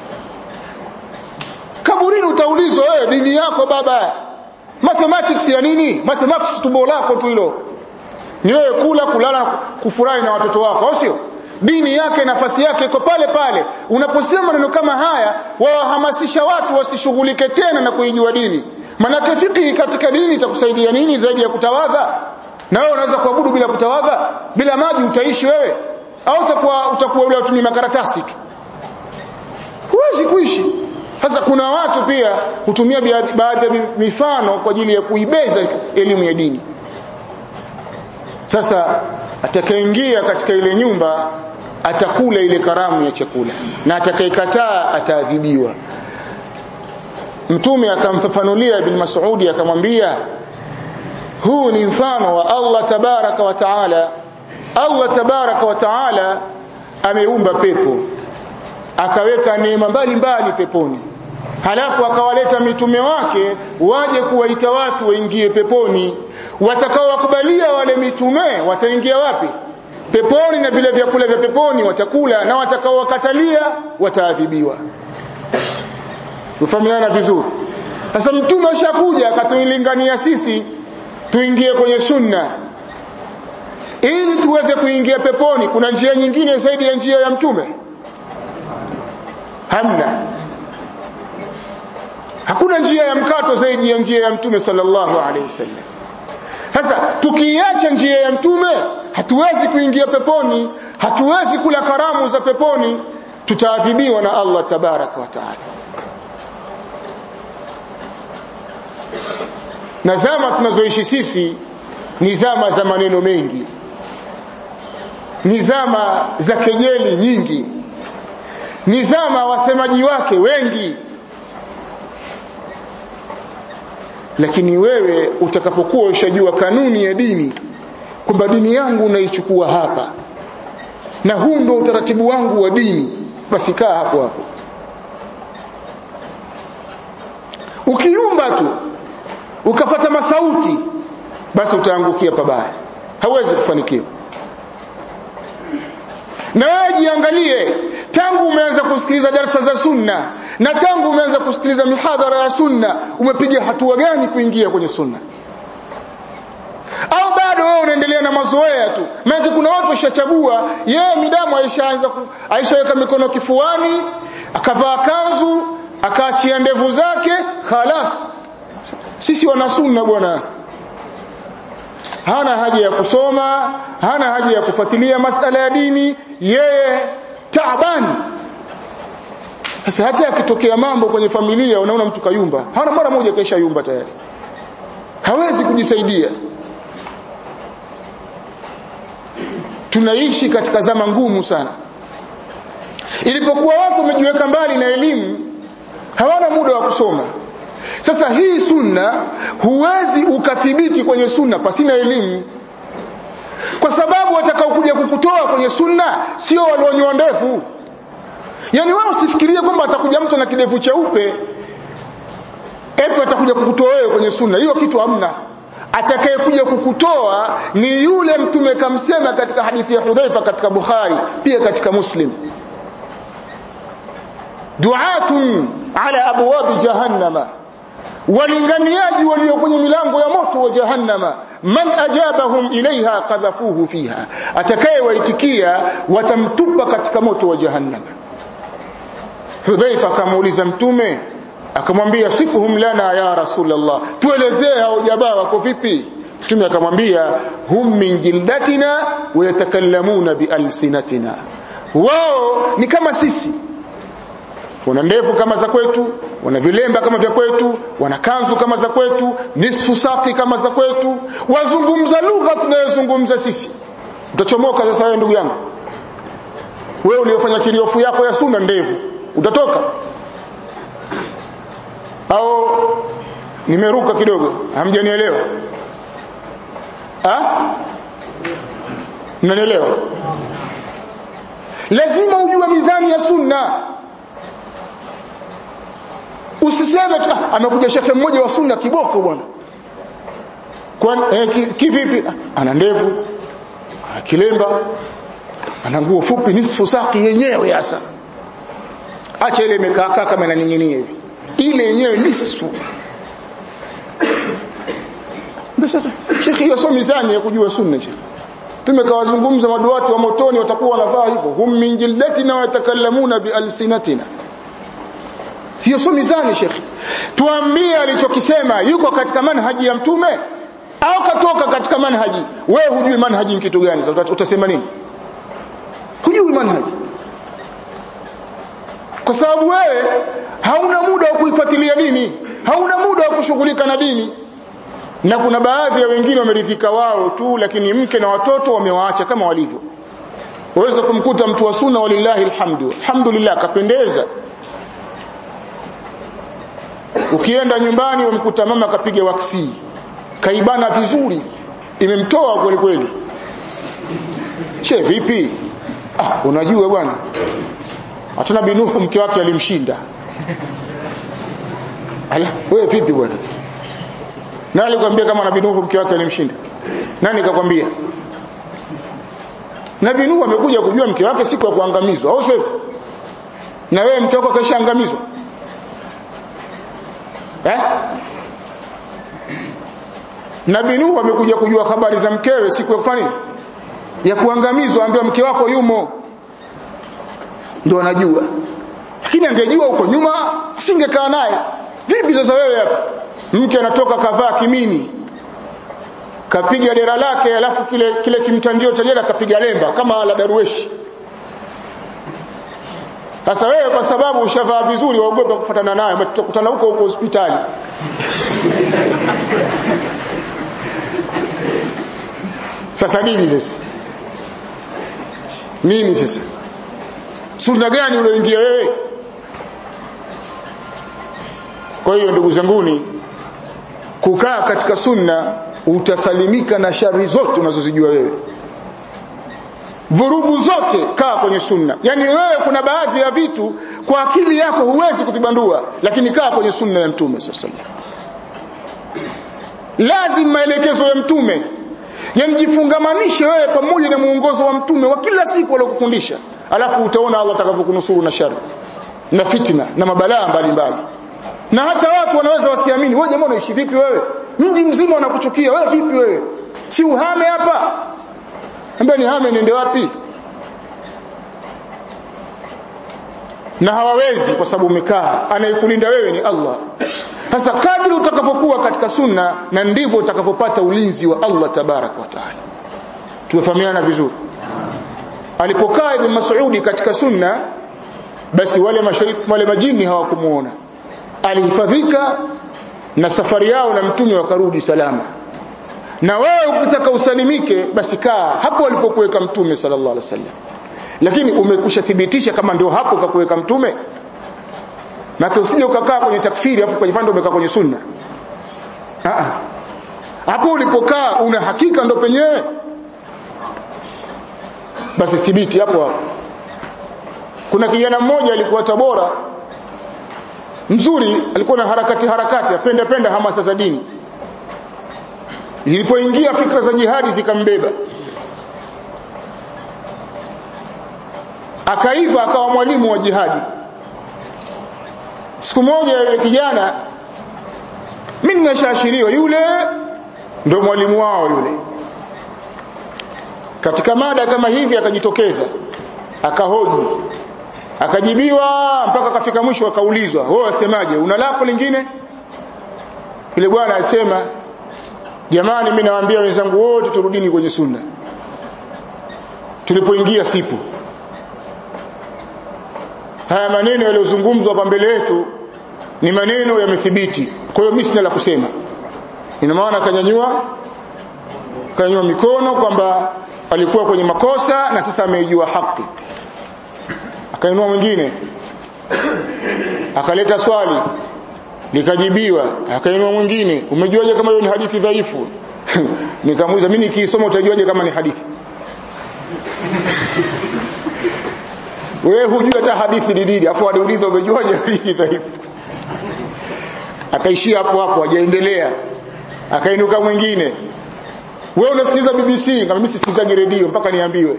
kaburini utaulizwa wewe dini yako baba mathematics ya nini mathematics tumbo lako tu hilo ni wewe kula kulala kufurahi na watoto wako au sio dini yake nafasi yake iko pale pale unaposema maneno kama haya wawahamasisha watu wasishughulike tena na kuijua dini manake fiqhi katika dini itakusaidia nini zaidi ya kutawadha na wewe unaweza kuabudu bila kutawadha bila maji utaishi wewe au utakuwa utakuwa ule utumia makaratasi tu huwezi kuishi sasa kuna watu pia hutumia baadhi ya mifano kwa ajili ya kuibeza elimu ya dini sasa atakayeingia katika ile nyumba atakula ile karamu ya chakula na atakayekataa ataadhibiwa mtume akamfafanulia ibn Mas'udi akamwambia huu ni mfano wa Allah tabaraka wa taala Allah tabaraka wa taala ameumba pepo akaweka neema mbalimbali peponi halafu akawaleta mitume wake waje kuwaita watu waingie peponi watakaowakubalia wale mitume wataingia wapi peponi na vile vyakula vya peponi watakula na watakaowakatalia wataadhibiwa tufahamiana vizuri sasa mtume ashakuja akatuilingania sisi tuingie kwenye sunna ili tuweze kuingia peponi kuna njia nyingine zaidi ya njia ya mtume hamna hakuna njia ya mkato zaidi ya njia ya mtume sallallahu alaihi wasallam sasa tukiacha njia ya mtume hatuwezi kuingia peponi hatuwezi kula karamu za peponi tutaadhibiwa na Allah tabaraka wa taala na zama tunazoishi sisi ni zama za maneno mengi ni zama za kejeli nyingi ni zama wasemaji wake wengi lakini wewe utakapokuwa ushajua kanuni ya dini kwamba dini yangu naichukua hapa na huu ndio utaratibu wangu wa dini basi kaa hapo hapo ukiumba tu ukafata masauti basi utaangukia pabaya hauwezi kufanikiwa na wewe jiangalie tangu umeanza kusikiliza darasa za sunna na tangu umeanza kusikiliza mihadhara ya sunna umepiga hatua gani kuingia kwenye sunna au bado wewe unaendelea na mazoea tu maana kuna watu washachagua yeye midamu aishaanza aishaweka mikono kifuani akavaa kanzu akaachia ndevu zake khalas sisi wana sunna bwana hana haja ya kusoma hana haja ya kufuatilia masala ya dini yeye taabani sasa hata yakitokea mambo kwenye familia unaona mtu kayumba hana mara moja kaisha yumba tayari hawezi kujisaidia tunaishi katika zama ngumu sana ilipokuwa watu wamejiweka mbali na elimu hawana muda wa kusoma sasa hii sunna huwezi ukathibiti kwenye sunna pasina elimu kwa sababu watakaokuja kukutoa kwenye sunna sio walionyoa ndevu yani wewe usifikirie kwamba atakuja mtu na kidevu cheupe eti atakuja kukutoa wewe kwenye sunna hiyo kitu hamna atakayekuja kukutoa ni yule mtume kamsema katika hadithi ya Hudhaifa katika Bukhari pia katika Muslim duatun ala abwabi jahannama walinganiaji walio kwenye milango ya moto wa jahannama man ajabahum ilaiha qadhafuhu fiha atakayewaitikia watamtupa katika moto wa jahannama Hudhaifa akamuuliza mtume akamwambia sifuhum lana ya rasulullah tuelezee hao jamaa wako vipi mtume akamwambia hum min jildatina wa yatakallamuna bialsinatina wao ni kama sisi wana ndevu kama za kwetu wana vilemba kama vya kwetu wana kanzu kama za kwetu nisfu saki kama za kwetu wazungumza lugha tunayozungumza sisi utachomoka sasa wewe ndugu yangu wewe uliofanya kiriofu yako ya sunna ndevu utatoka au nimeruka kidogo hamjanielewa ah mnanielewa lazima ujue mizani ya sunna usiseme tu ah, amekuja shekhe mmoja wa sunna kiboko bwana kwa eh, kivipi ah, ana ndevu ana kilemba ana nguo fupi nisfu saki yenyewe hasa acha ile imekaa kama inaning'inia hivi ile yenyewe nisfu basi shekhi hiyo sio mizani ya kujua sunna shekhi tumekawazungumza maduati wa motoni watakuwa wanavaa hivyo hum min jildatina wa yatakallamuna bialsinatina sio sio mizani shekhi tuambie alichokisema yuko katika manhaji ya mtume au katoka katika manhaji wewe hujui manhaji ni kitu gani utasema nini hujui manhaji kwa sababu wewe hauna muda wa kuifuatilia dini hauna muda wa kushughulika na dini na kuna baadhi ya wengine wameridhika wao tu lakini mke na watoto wamewaacha kama walivyo waweza kumkuta mtu wa sunna walillahi alhamdu alhamdulillah kapendeza ukienda nyumbani umkuta mama kapiga waksi kaibana vizuri imemtoa kweli kweli che vipi ah unajua bwana hatuna binuhu mke wake alimshinda ala wewe vipi bwana nani alikwambia kama nabii Nuhu mke wake alimshinda nani kakwambia nabii Nuhu amekuja kujua mke wake siku ya kuangamizwa au sio na wewe mke wako kashaangamizwa eh nabii Nuhu amekuja kujua habari za mkewe siku ya kufanya nini ya kuangamizwa ambaye mke wako yumo ndio anajua lakini angejua huko nyuma asingekaa naye vipi sasa wewe hapa mke anatoka kavaa kimini kapiga dera lake alafu kile kile kimtandio cha jela kapiga lemba kama la darueshi sasa wewe kwa sababu ushavaa vizuri waogopa kufuatana naye utakutana huko huko hospitali sasa nini sasa nini sasa sunna gani ulioingia wewe kwa hiyo ndugu zanguni kukaa katika sunna utasalimika na shari zote unazozijua wewe vurugu zote kaa kwenye sunna yani wewe kuna baadhi ya vitu kwa akili yako huwezi kuvibandua lakini kaa kwenye sunna ya mtume sallallahu lazima maelekezo ya mtume yani jifungamanishe wewe pamoja na muongozo wa mtume wa kila siku aliyokufundisha alafu utaona Allah atakavyokunusuru na shari na fitna na mabalaa mbalimbali na hata watu wanaweza wasiamini wewe jamaa unaishi vipi wewe mji mzima unakuchukia wewe vipi wewe si uhame hapa ambaye ni hame niende wapi na hawawezi kwa sababu umekaa anayekulinda wewe ni Allah sasa kadri utakapokuwa katika sunna na ndivyo utakapopata ulinzi wa Allah tabarak wa taala tumefahamiana vizuri alipokaa ibn Mas'udi katika sunna basi wale mashariki wale majini hawakumuona alihifadhika na safari yao na mtume wakarudi salama na wewe ukitaka usalimike basi kaa hapo alipokuweka mtume sallallahu alaihi wasallam lakini umekusha thibitisha kama ndio hapo kakuweka mtume na usije ukakaa kwenye takfiri afu kwenye umekaa kwenye sunna ah hapo ulipokaa una hakika ndo penyewe basi thibiti hapo hapo kuna kijana mmoja alikuwa Tabora mzuri alikuwa na harakati harakati apenda penda hamasa za dini zilipoingia fikra za jihadi zikambeba akaiva akawa mwalimu wa jihadi siku moja yule kijana mimi nimeshaashiriwa yule ndio mwalimu wao yule katika mada kama hivi akajitokeza akahoji akajibiwa mpaka akafika mwisho akaulizwa wewe wasemaje una lako lingine yule bwana alisema jamani mimi nawaambia wenzangu wote turudini kwenye sunna tulipoingia sipo haya maneno yaliyozungumzwa hapa mbele yetu ni maneno yamethibiti kwa hiyo mimi sina la kusema ina maana akanyanyua akanyanyua mikono kwamba alikuwa kwenye makosa na sasa ameijua haki akainua mwingine akaleta swali likajibiwa akainua mwingine umejuaje kama hiyo ni hadithi dhaifu nikamuuliza mimi nikisoma utajuaje kama ni hadithi wewe hujui hata hadithi ni nini afu aliuliza umejuaje hadithi dhaifu akaishia hapo hapo hajaendelea akainuka mwingine wewe unasikiliza BBC kama mimi sisikilizaje redio mpaka niambiwe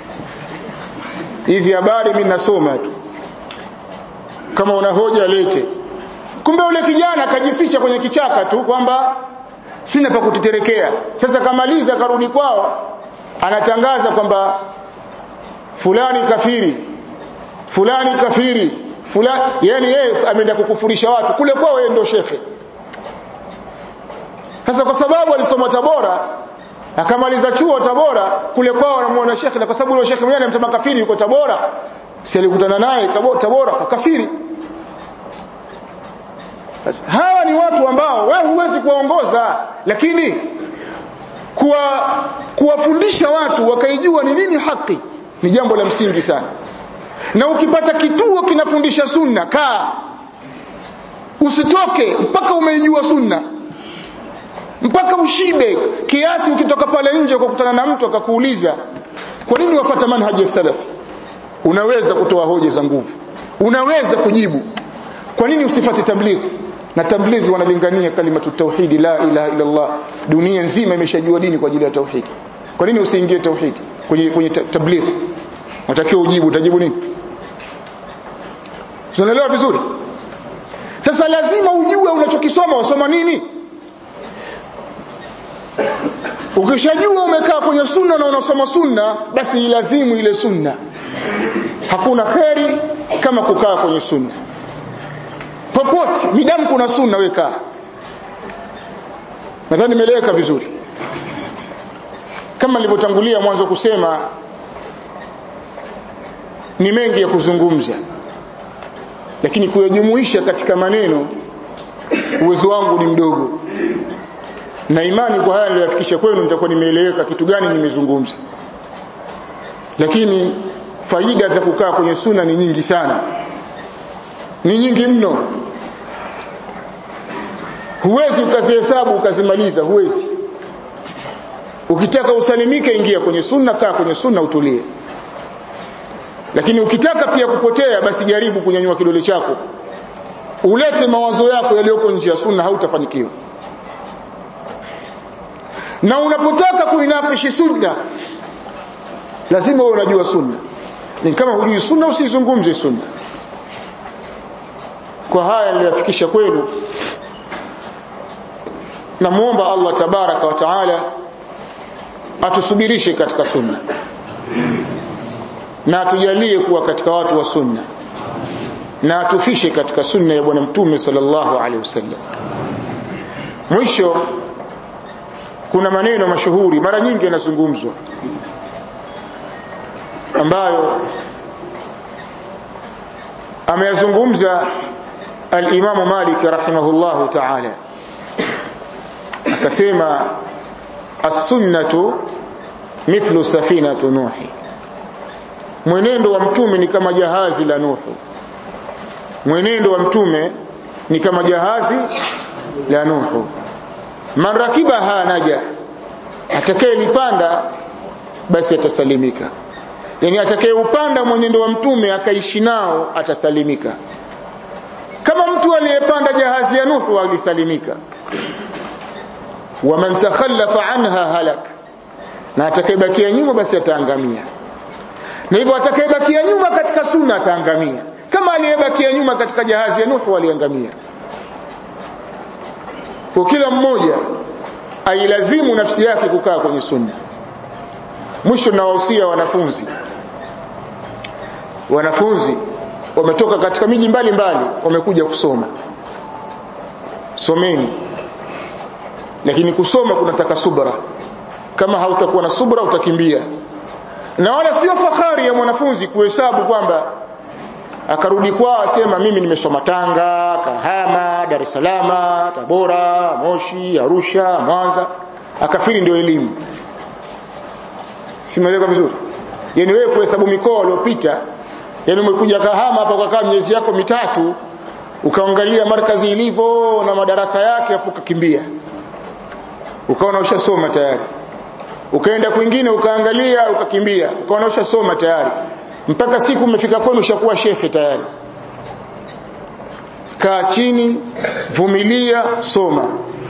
hizi habari mimi nasoma tu kama una hoja lete kumbe ule kijana akajificha kwenye kichaka tu kwamba sina pa kuteterekea sasa kamaliza karudi kwao anatangaza kwamba fulani kafiri fulani kafiri fulani yani yeye ameenda kukufurisha watu kule kwao yeye ndio shekhe sasa kwa sababu alisoma Tabora akamaliza chuo Tabora kule kwao anamuona shekhe na kwa sababu yule shekhe mwenyewe anamtama kafiri yuko Tabora si alikutana naye Tabora kwa kafiri Bas, hawa ni watu ambao wewe huwezi kuwaongoza lakini kuwa kuwafundisha watu wakaijua ni nini haki ni jambo la msingi sana na ukipata kituo kinafundisha sunna kaa usitoke mpaka umeijua sunna mpaka ushibe kiasi ukitoka pale nje ukakutana na mtu akakuuliza kwa nini wafata manhaji ya salaf unaweza kutoa hoja za nguvu unaweza kujibu kwa nini usifate tablighi na tablighi wanalingania kalimatu tauhidi la ilaha illa Allah dunia nzima imeshajua dini kwa ajili ya tauhidi kwa nini usiingie tauhidi kwenye kwenye tablighi unatakiwa ujibu utajibu nini tunaelewa vizuri sasa lazima ujue unachokisoma wasoma nini ukishajua umekaa kwenye sunna na unasoma sunna basi ilazimu ile sunna hakuna kheri kama kukaa kwenye sunna popote midamu kuna sunna weka nadhani nimeeleweka vizuri kama nilivyotangulia mwanzo kusema ni mengi ya kuzungumza lakini kuyajumuisha katika maneno uwezo wangu ni mdogo na imani kwa haya niliyofikisha kwenu nitakuwa nimeeleweka kitu gani nimezungumza lakini faida za kukaa kwenye suna ni nyingi sana ni nyingi mno huwezi ukazihesabu ukazimaliza huwezi ukitaka usalimike ingia kwenye sunna kaa kwenye sunna utulie lakini ukitaka pia kupotea basi jaribu kunyanyua kidole chako ulete mawazo yako yaliyoko nje ya sunna hautafanikiwa na unapotaka kuinakishi sunna lazima uwe unajua sunna ni kama hujui sunna usizungumze sunna kwa haya niliyafikisha kwenu namuomba Allah tabaraka wa taala atusubirishe katika sunna na atujalie kuwa katika watu wa sunna na atufishe katika sunna ya bwana mtume sallallahu alaihi wasallam mwisho kuna maneno mashuhuri mara nyingi yanazungumzwa ambayo ameyazungumza al-Imam Malik rahimahullahu ta'ala akasema as-sunnatu mithlu safinatu nuhi mwenendo wa mtume ni kama jahazi la nuhu mwenendo wa mtume ni kama jahazi la nuhu man rakibaha naja atakayelipanda basi atasalimika yani atakayeupanda mwenendo wa mtume akaishi nao atasalimika kama mtu aliyepanda jahazi ya nuhu alisalimika waman takhallafa anha halak na atakayebakia nyuma basi ataangamia na hivyo atakayebakia nyuma katika sunna ataangamia kama aliyebakia nyuma katika jahazi ya nuhu aliangamia kwa kila mmoja ailazimu nafsi yake kukaa kwenye sunna mwisho nawahusia wanafunzi wanafunzi wametoka katika miji mbalimbali wamekuja kusoma someni lakini kusoma kunataka subra kama hautakuwa na subra utakimbia na wala sio fahari ya mwanafunzi kuhesabu kwamba akarudi kwao asema mimi nimesoma Tanga, Kahama, Dar es Salaam, Tabora, Moshi, Arusha, Mwanza, akafiri ndio elimu. Simeleka vizuri? Yaani wewe kuhesabu mikoa uliopita, yaani umekuja Kahama hapa kwa kama miezi yako mitatu, ukaangalia markazi ilivyo na madarasa yake afu ukakimbia. Ukaona ushasoma tayari. Ukaenda kwingine ukaangalia ukakimbia, ukaona ushasoma tayari mpaka siku umefika kwenu ushakuwa shekhe tayari kaa chini vumilia soma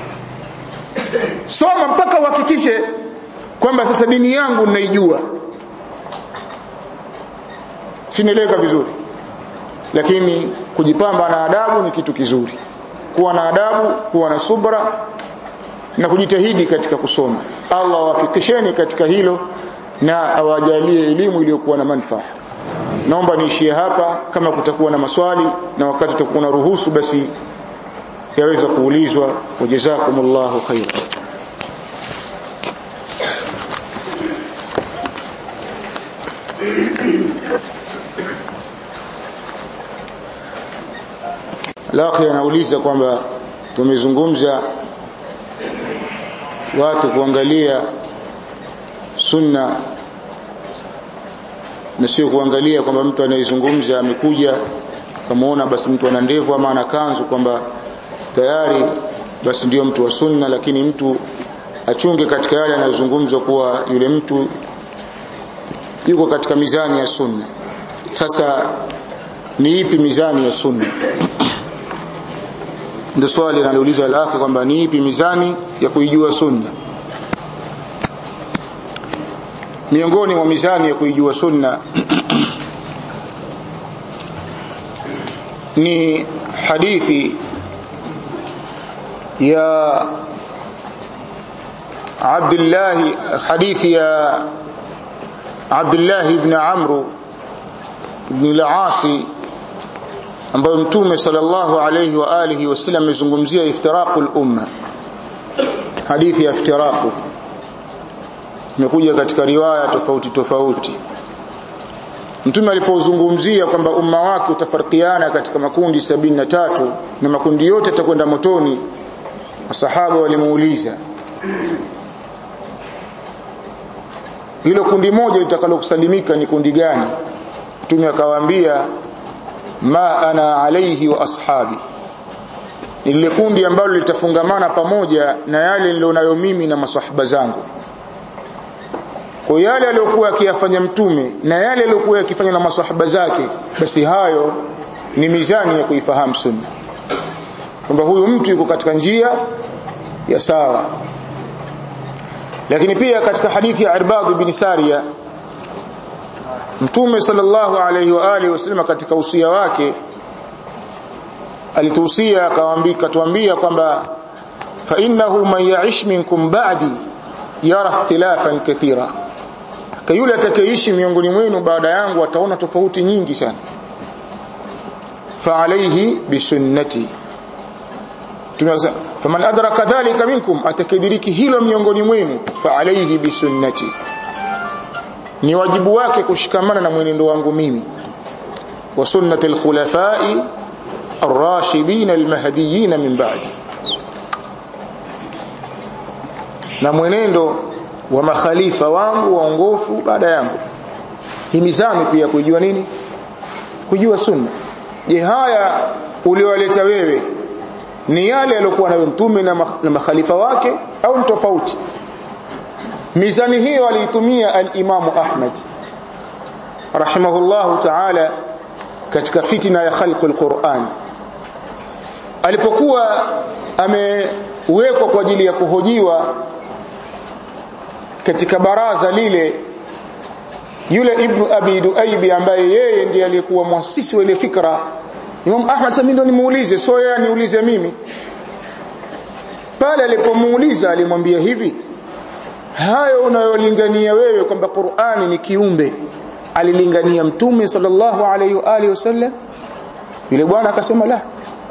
soma mpaka uhakikishe kwamba sasa dini yangu ninaijua sinaeleweka vizuri lakini kujipamba na adabu ni kitu kizuri kuwa na adabu kuwa na subra na kujitahidi katika kusoma Allah awafikisheni katika hilo na awajalie elimu iliyokuwa na manufaa naomba niishie hapa kama kutakuwa na maswali na wakati tutakuwa na ruhusu basi yaweza kuulizwa wajazakumullahu khairan Lakhi anauliza kwamba tumezungumza watu kuangalia sunna na sio kuangalia kwamba mtu anayezungumza amekuja kamaona basi mtu ana ndevu ama ana kanzu kwamba tayari basi ndiyo mtu wa sunna lakini mtu achunge katika yale anayozungumzwa kuwa yule mtu yuko katika mizani ya sunna sasa ni ipi mizani ya sunna ndio swali linaloulizwa al-akhi kwamba ni ipi mizani ya kuijua sunna miongoni mwa mizani ya kuijua sunna ni hadithi ya Abdullah hadithi ya Abdullah ibn Amr ibn al-Asi ambayo mtume sallallahu alayhi wa alihi wasallam amezungumzia iftiraqul umma hadithi ya iftiraqu imekuja katika riwaya tofauti tofauti mtume alipozungumzia kwamba umma wake utafarikiana katika makundi sabini na tatu na makundi yote yatakwenda motoni masahaba walimuuliza hilo kundi moja litakalokusalimika ni kundi gani mtume akawaambia ma ana alaihi wa ashabi lile kundi ambalo litafungamana pamoja na yale nilionayo mimi na masahaba zangu kwa yale aliyokuwa akiyafanya mtume na yale aliyokuwa yakifanya na masahaba zake basi hayo ni mizani ya kuifahamu sunna kwamba huyu mtu yuko katika njia ya sawa lakini pia katika hadithi ya Irbad bin Sariya Mtume sallallahu alayhi wa alihi wasallam katika usia wake alituhusia akawaambia katuambia kwamba fa innahu man ya'ish minkum ba'di yara ikhtilafan kathira kwa yule atakayeishi miongoni mwenu baada yangu ataona tofauti nyingi sana fa alayhi bisunnati tunasema faman adraka dhalika minkum atakidiriki hilo miongoni mwenu fa alayhi bisunnati ni wajibu wake kushikamana na mwenendo wangu mimi wa sunnati alkhulafai الراشدين المهديين من بعدي na mwenendo wa makhalifa wangu waongofu baada yangu himizani pia kujua nini kujua sunna je haya uliowaleta wewe ni yale yaliokuwa nayo mtume na, na makhalifa wake au ni tofauti mizani hiyo aliitumia al-Imamu Ahmad rahimahullahu ta'ala katika fitina ya khalqul Qur'an alipokuwa amewekwa kwa ajili ya kuhojiwa katika baraza lile yule ibnu abi duaibi ambaye yeye ndiye aliyekuwa mwasisi wa ile fikra Imam Ahmad sasa ndo nimuulize sio yeye niulize mimi pale alipomuuliza alimwambia hivi hayo unayolingania wewe kwamba Qur'ani ni kiumbe alilingania mtume sallallahu alayhi wa alihi wasallam yule bwana akasema la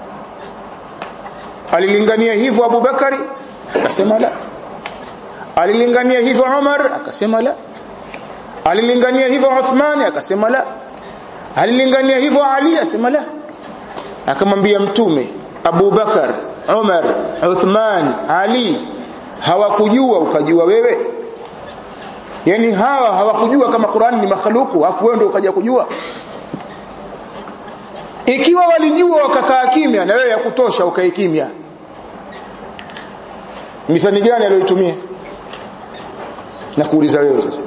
alilingania hivyo Abu Bakari akasema la alilingania hivyo Umar akasema la alilingania hivyo Uthman akasema la alilingania hivyo Ali akasema la akamwambia mtume Abu Bakar Umar Uthman Ali hawakujua ukajua wewe yani hawa hawakujua kama Qur'an ni makhluku afu wewe ndio ukaja kujua ikiwa walijua wakakaa kimya na wewe ya kutosha ukae kimya misani gani aliyoitumia na kuuliza wewe sasa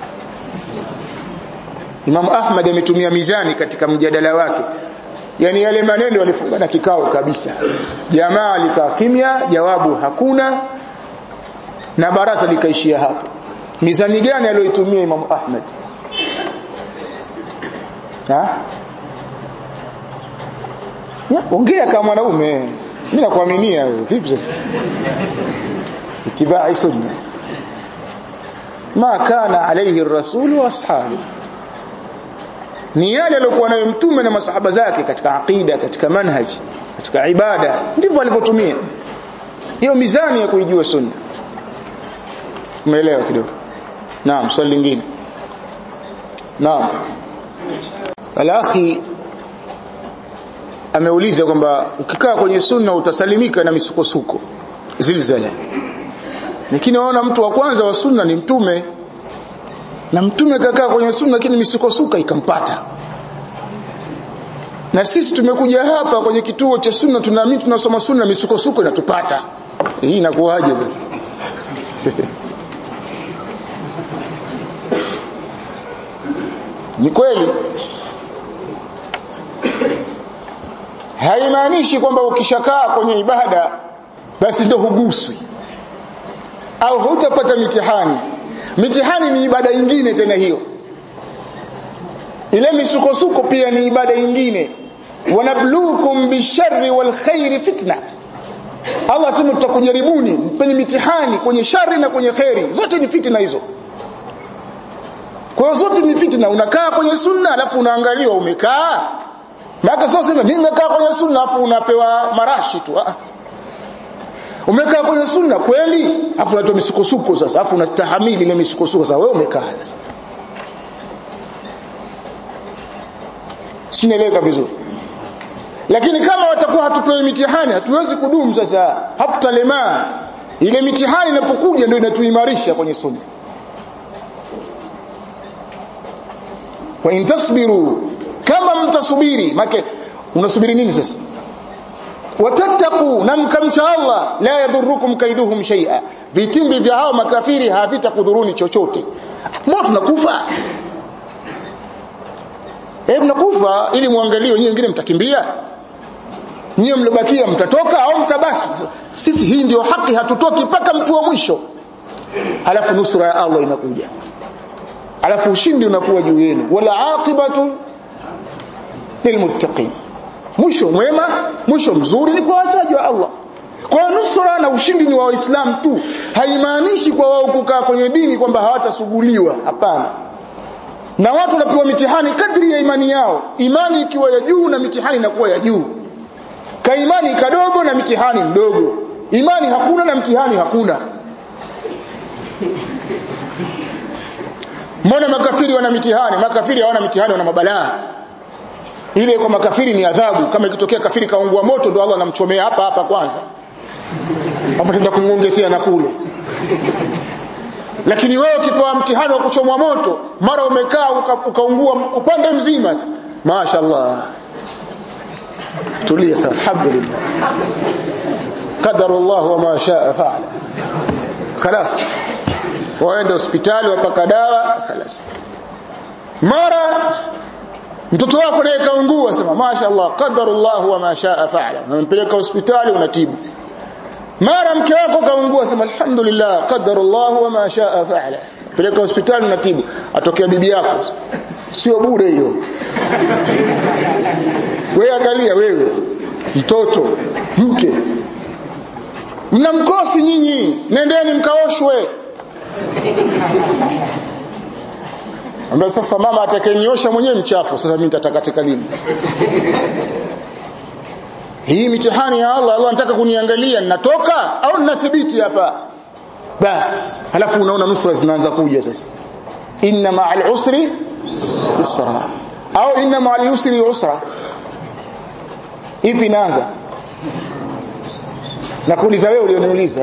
Imam Ahmad ametumia mizani katika mjadala wake yani yale maneno walifungana kikao kabisa jamaa likaa kimya jawabu hakuna na baraza likaishia hapo mizani gani aliyoitumia Imam Ahmad ha ya ongea kama mwanaume mimi nakuaminia wewe vipi sasa itibai sunna ma kana alayhi ar-rasul wa ashabi ni yale aliyokuwa nayo mtume na masahaba zake katika aqida katika manhaji katika ibada ndivyo alivyotumia hiyo mizani ya kuijua sunna umeelewa kidogo naam swali lingine naam alakhi ameuliza kwamba ukikaa kwenye sunna utasalimika na misukosuko zilzala lakini waona mtu wa kwanza wa sunna ni mtume na mtume kakaa kwenye sunna lakini misukosuka ikampata na sisi tumekuja hapa kwenye kituo cha sunna tunaamini tunasoma sunna misukosuko inatupata hii inakuwaje sasa ni kweli haimaanishi kwamba ukishakaa kwenye ibada basi ndio huguswi au hutapata mitihani mitihani ni ibada nyingine tena hiyo ile misukosuko pia ni ibada nyingine wanabluukum bisharri wal khairi fitna Allah sema tutakujaribuni mpeni mitihani kwenye shari na kwenye khairi zote ni fitna hizo kwa hiyo zote ni fitna unakaa kwenye sunna alafu unaangaliwa umekaa maana sio sema mimi nimekaa kwenye sunna alafu unapewa marashi tu ah umekaa kwenye sunna kweli afu unatoa misukosuko sasa afu unastahamili ile misukosuko sasa wewe umekaa sasa sinaeleka vizuri lakini kama watakuwa hatupewi mitihani hatuwezi kudumu sasa hatutalemaa ile mitihani inapokuja ndio inatuimarisha kwenye sunna wa intasbiru kama mtasubiri make unasubiri nini sasa watattaqu na mkamcha Allah la yadhurukum kaiduhum shay'a vitimbi vya hao makafiri havitakudhuruni chochote mbona tunakufa eh mnakufa ili muangalie wenyewe wengine mtakimbia nyie mlobakia mtatoka au mtabaki sisi hii ndio haki hatutoki mpaka mtu wa mwisho alafu nusra ya Allah inakuja alafu ushindi unakuwa juu yenu wala aqibatu lilmuttaqin mwisho mwema mwisho mzuri ni kwa wachaji wa Allah kwa nusra na ushindi ni wa waislamu tu haimaanishi kwa wao kukaa kwenye dini kwamba hawatasuguliwa hapana na watu wanapewa mitihani kadri ya imani yao imani ikiwa ya juu na mitihani inakuwa ya juu ka imani kadogo na mitihani mdogo imani hakuna na mtihani hakuna mbona makafiri wana mitihani makafiri hawana mitihani wana mabalaa ile kwa makafiri ni adhabu kama ikitokea kafiri kaungua moto ndio Allah anamchomea hapa hapa kwanza hapo tenda kumwongezea na kule lakini wewe ukipewa mtihani wa kuchomwa moto mara umekaa ukaungua uka upande mzima mashaallah tulia sana alhamdulillah qadara Allah wa ma shaa faala خلاص waende hospitali wapaka dawa خلاص mara mtoto wako naye kaungua sema mashaallah qadarullah wa ma shaa faala unampeleka hospitali unatibu mara mke wako kaungua sema alhamdulillah qadarullah wa ma shaa faala peleka hospitali unatibu atokea bibi yako sio bure hiyo wewe angalia wewe mtoto mke mna mkosi nyinyi nendeni mkaoshwe ambaye sasa mama atakayeniosha mwenyewe mchafu sasa mimi nitatakatika lini hii mitihani ya Allah Allah anataka kuniangalia ninatoka au ninathibiti hapa bas halafu unaona nusra zinaanza kuja sasa inna ma'al usri yusra au inna ma'al usri yusra ipi inaanza nakuuliza wewe ulioniuliza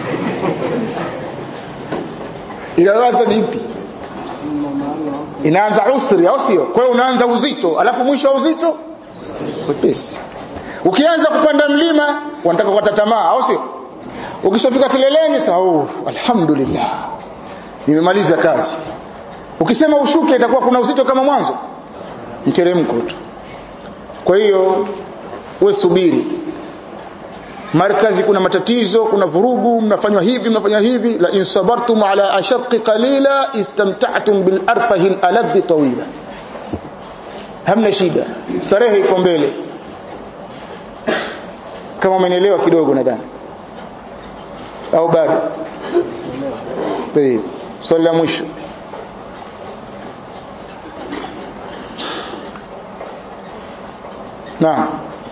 inaanza ipi inaanza usri au sio kwa hiyo unaanza uzito alafu mwisho wa uzito wepesi ukianza kupanda mlima wanataka kukata tamaa au sio ukishafika kileleni sasa oh alhamdulillah nimemaliza kazi ukisema ushuke itakuwa kuna uzito kama mwanzo mteremko tu kwa hiyo we subiri markazi kuna matatizo kuna vurugu mnafanywa hivi mnafanywa hivi la in sabartum ala ashaqqi qalila istamta'tum bil arfahi al aladh tawila hamna shida starehe iko mbele kama umenielewa kidogo nadhani au bado tayeb swali la mwisho naam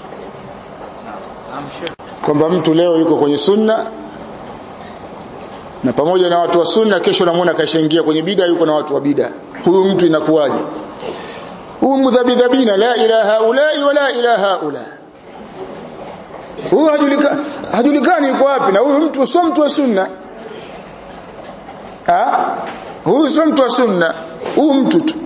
kwamba mtu leo yuko kwenye sunna na pamoja na watu wa sunna kesho namuona kashaingia kwenye bida yuko na watu wa bida huyu mtu inakuwaje huyu mudhabidhabina la ilaha ulai wala ilaha ula huyu hajulikani hajulikani yuko wapi na huyu mtu sio mtu wa sunna ha huyu sio mtu wa sunna huyu mtu tu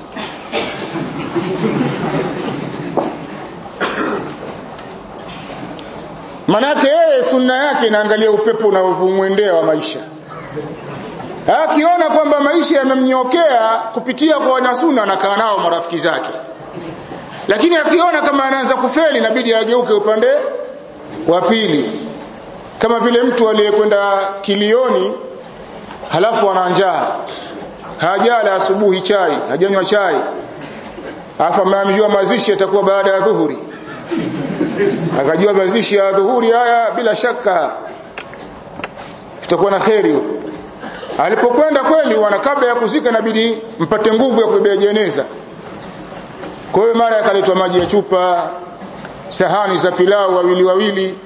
manake yeye sunna yake inaangalia upepo unaovumwendea wa maisha akiona kwamba maisha yamemnyokea kupitia kwa wanasunna anakaa nao marafiki zake lakini akiona kama anaanza kufeli inabidi ageuke upande wa pili kama vile mtu aliyekwenda kilioni halafu ana njaa hajala asubuhi chai hajanywa chai afa ameambiwa mazishi yatakuwa baada ya dhuhuri akajua mazishi ya dhuhuri haya bila shaka tutakuwa na kheri alipokwenda kweli wana kabla ya kuzika inabidi mpate nguvu ya kubebea jeneza kwa hiyo mara yakaletwa maji ya chupa sahani za pilau wawili wawili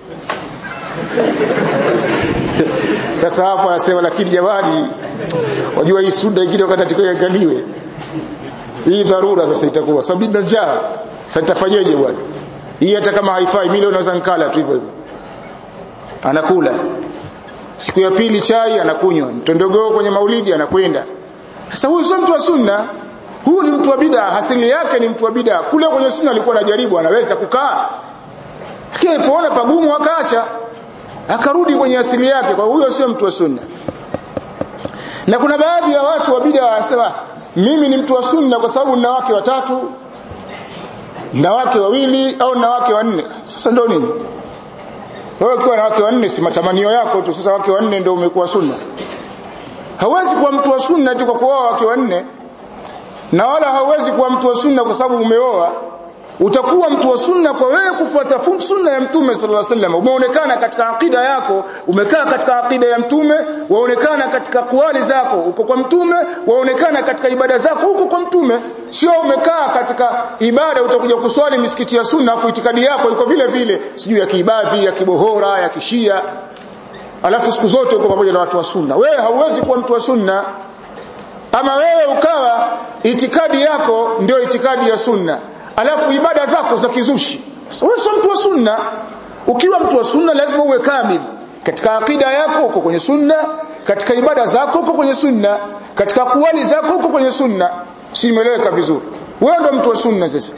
sasa hapo anasema lakini jamani wajua hii sunda ingine wakati atikoiangaliwe hii dharura sasa itakuwa sababu nina njaa sasa nitafanyeje bwana hii hata kama haifai mimi leo naweza nikala tu hivyo hivyo anakula siku ya pili chai anakunywa mtondogoo kwenye maulidi anakwenda sasa huyu sio mtu wa sunna huyu ni mtu wa bid'a asili yake ni mtu wa bid'a kule kwenye sunna alikuwa anajaribu anaweza kukaa lakini alipoona pagumu akaacha akarudi kwenye asili yake kwa huyo sio mtu wa sunna na kuna baadhi ya watu wa bid'a wanasema mimi ni mtu wa sunna kwa sababu nina wake watatu na wake wawili au na wake wanne sasa ndio nini wewe ukiwa na wake wanne si matamanio yako tu sasa wake wanne ndio umekuwa sunna hawezi kuwa mtu wa sunna tu kwa kuoa wake wanne na wala hauwezi kuwa mtu wa sunna kwa sababu umeoa utakuwa mtu wa sunna kwa wewe kufuata sunna ya mtume sallallahu alaihi wasallam umeonekana katika akida yako umekaa katika akida ya mtume waonekana katika kuali zako uko kwa mtume waonekana katika ibada zako huko kwa mtume sio umekaa katika ibada utakuja kuswali misikiti ya sunna afu itikadi yako iko vile vile sijui ya kiibadhi ya kibohora ya kishia alafu siku zote uko pamoja na watu wa sunna wewe hauwezi kuwa mtu wa sunna ama wewe ukawa itikadi yako ndio itikadi ya sunna alafu ibada zako za kizushi wewe sio mtu wa sunna ukiwa mtu wa sunna lazima uwe kamili katika akida yako uko kwenye sunna katika ibada zako uko kwenye sunna katika kuwali zako uko kwenye sunna si imeeleweka vizuri wewe ndio mtu wa sunna sasa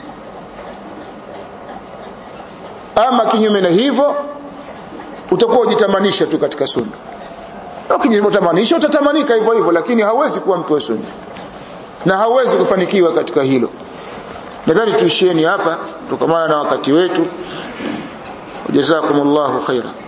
ama kinyume na hivyo utakuwa ujitamanisha tu katika sunna ukijitamanisha utatamanika hivyo hivyo lakini hauwezi kuwa mtu wa sunna na hauwezi kufanikiwa katika hilo nadhani tuishieni hapa tukamana na wakati wetu jazakumullahu khaira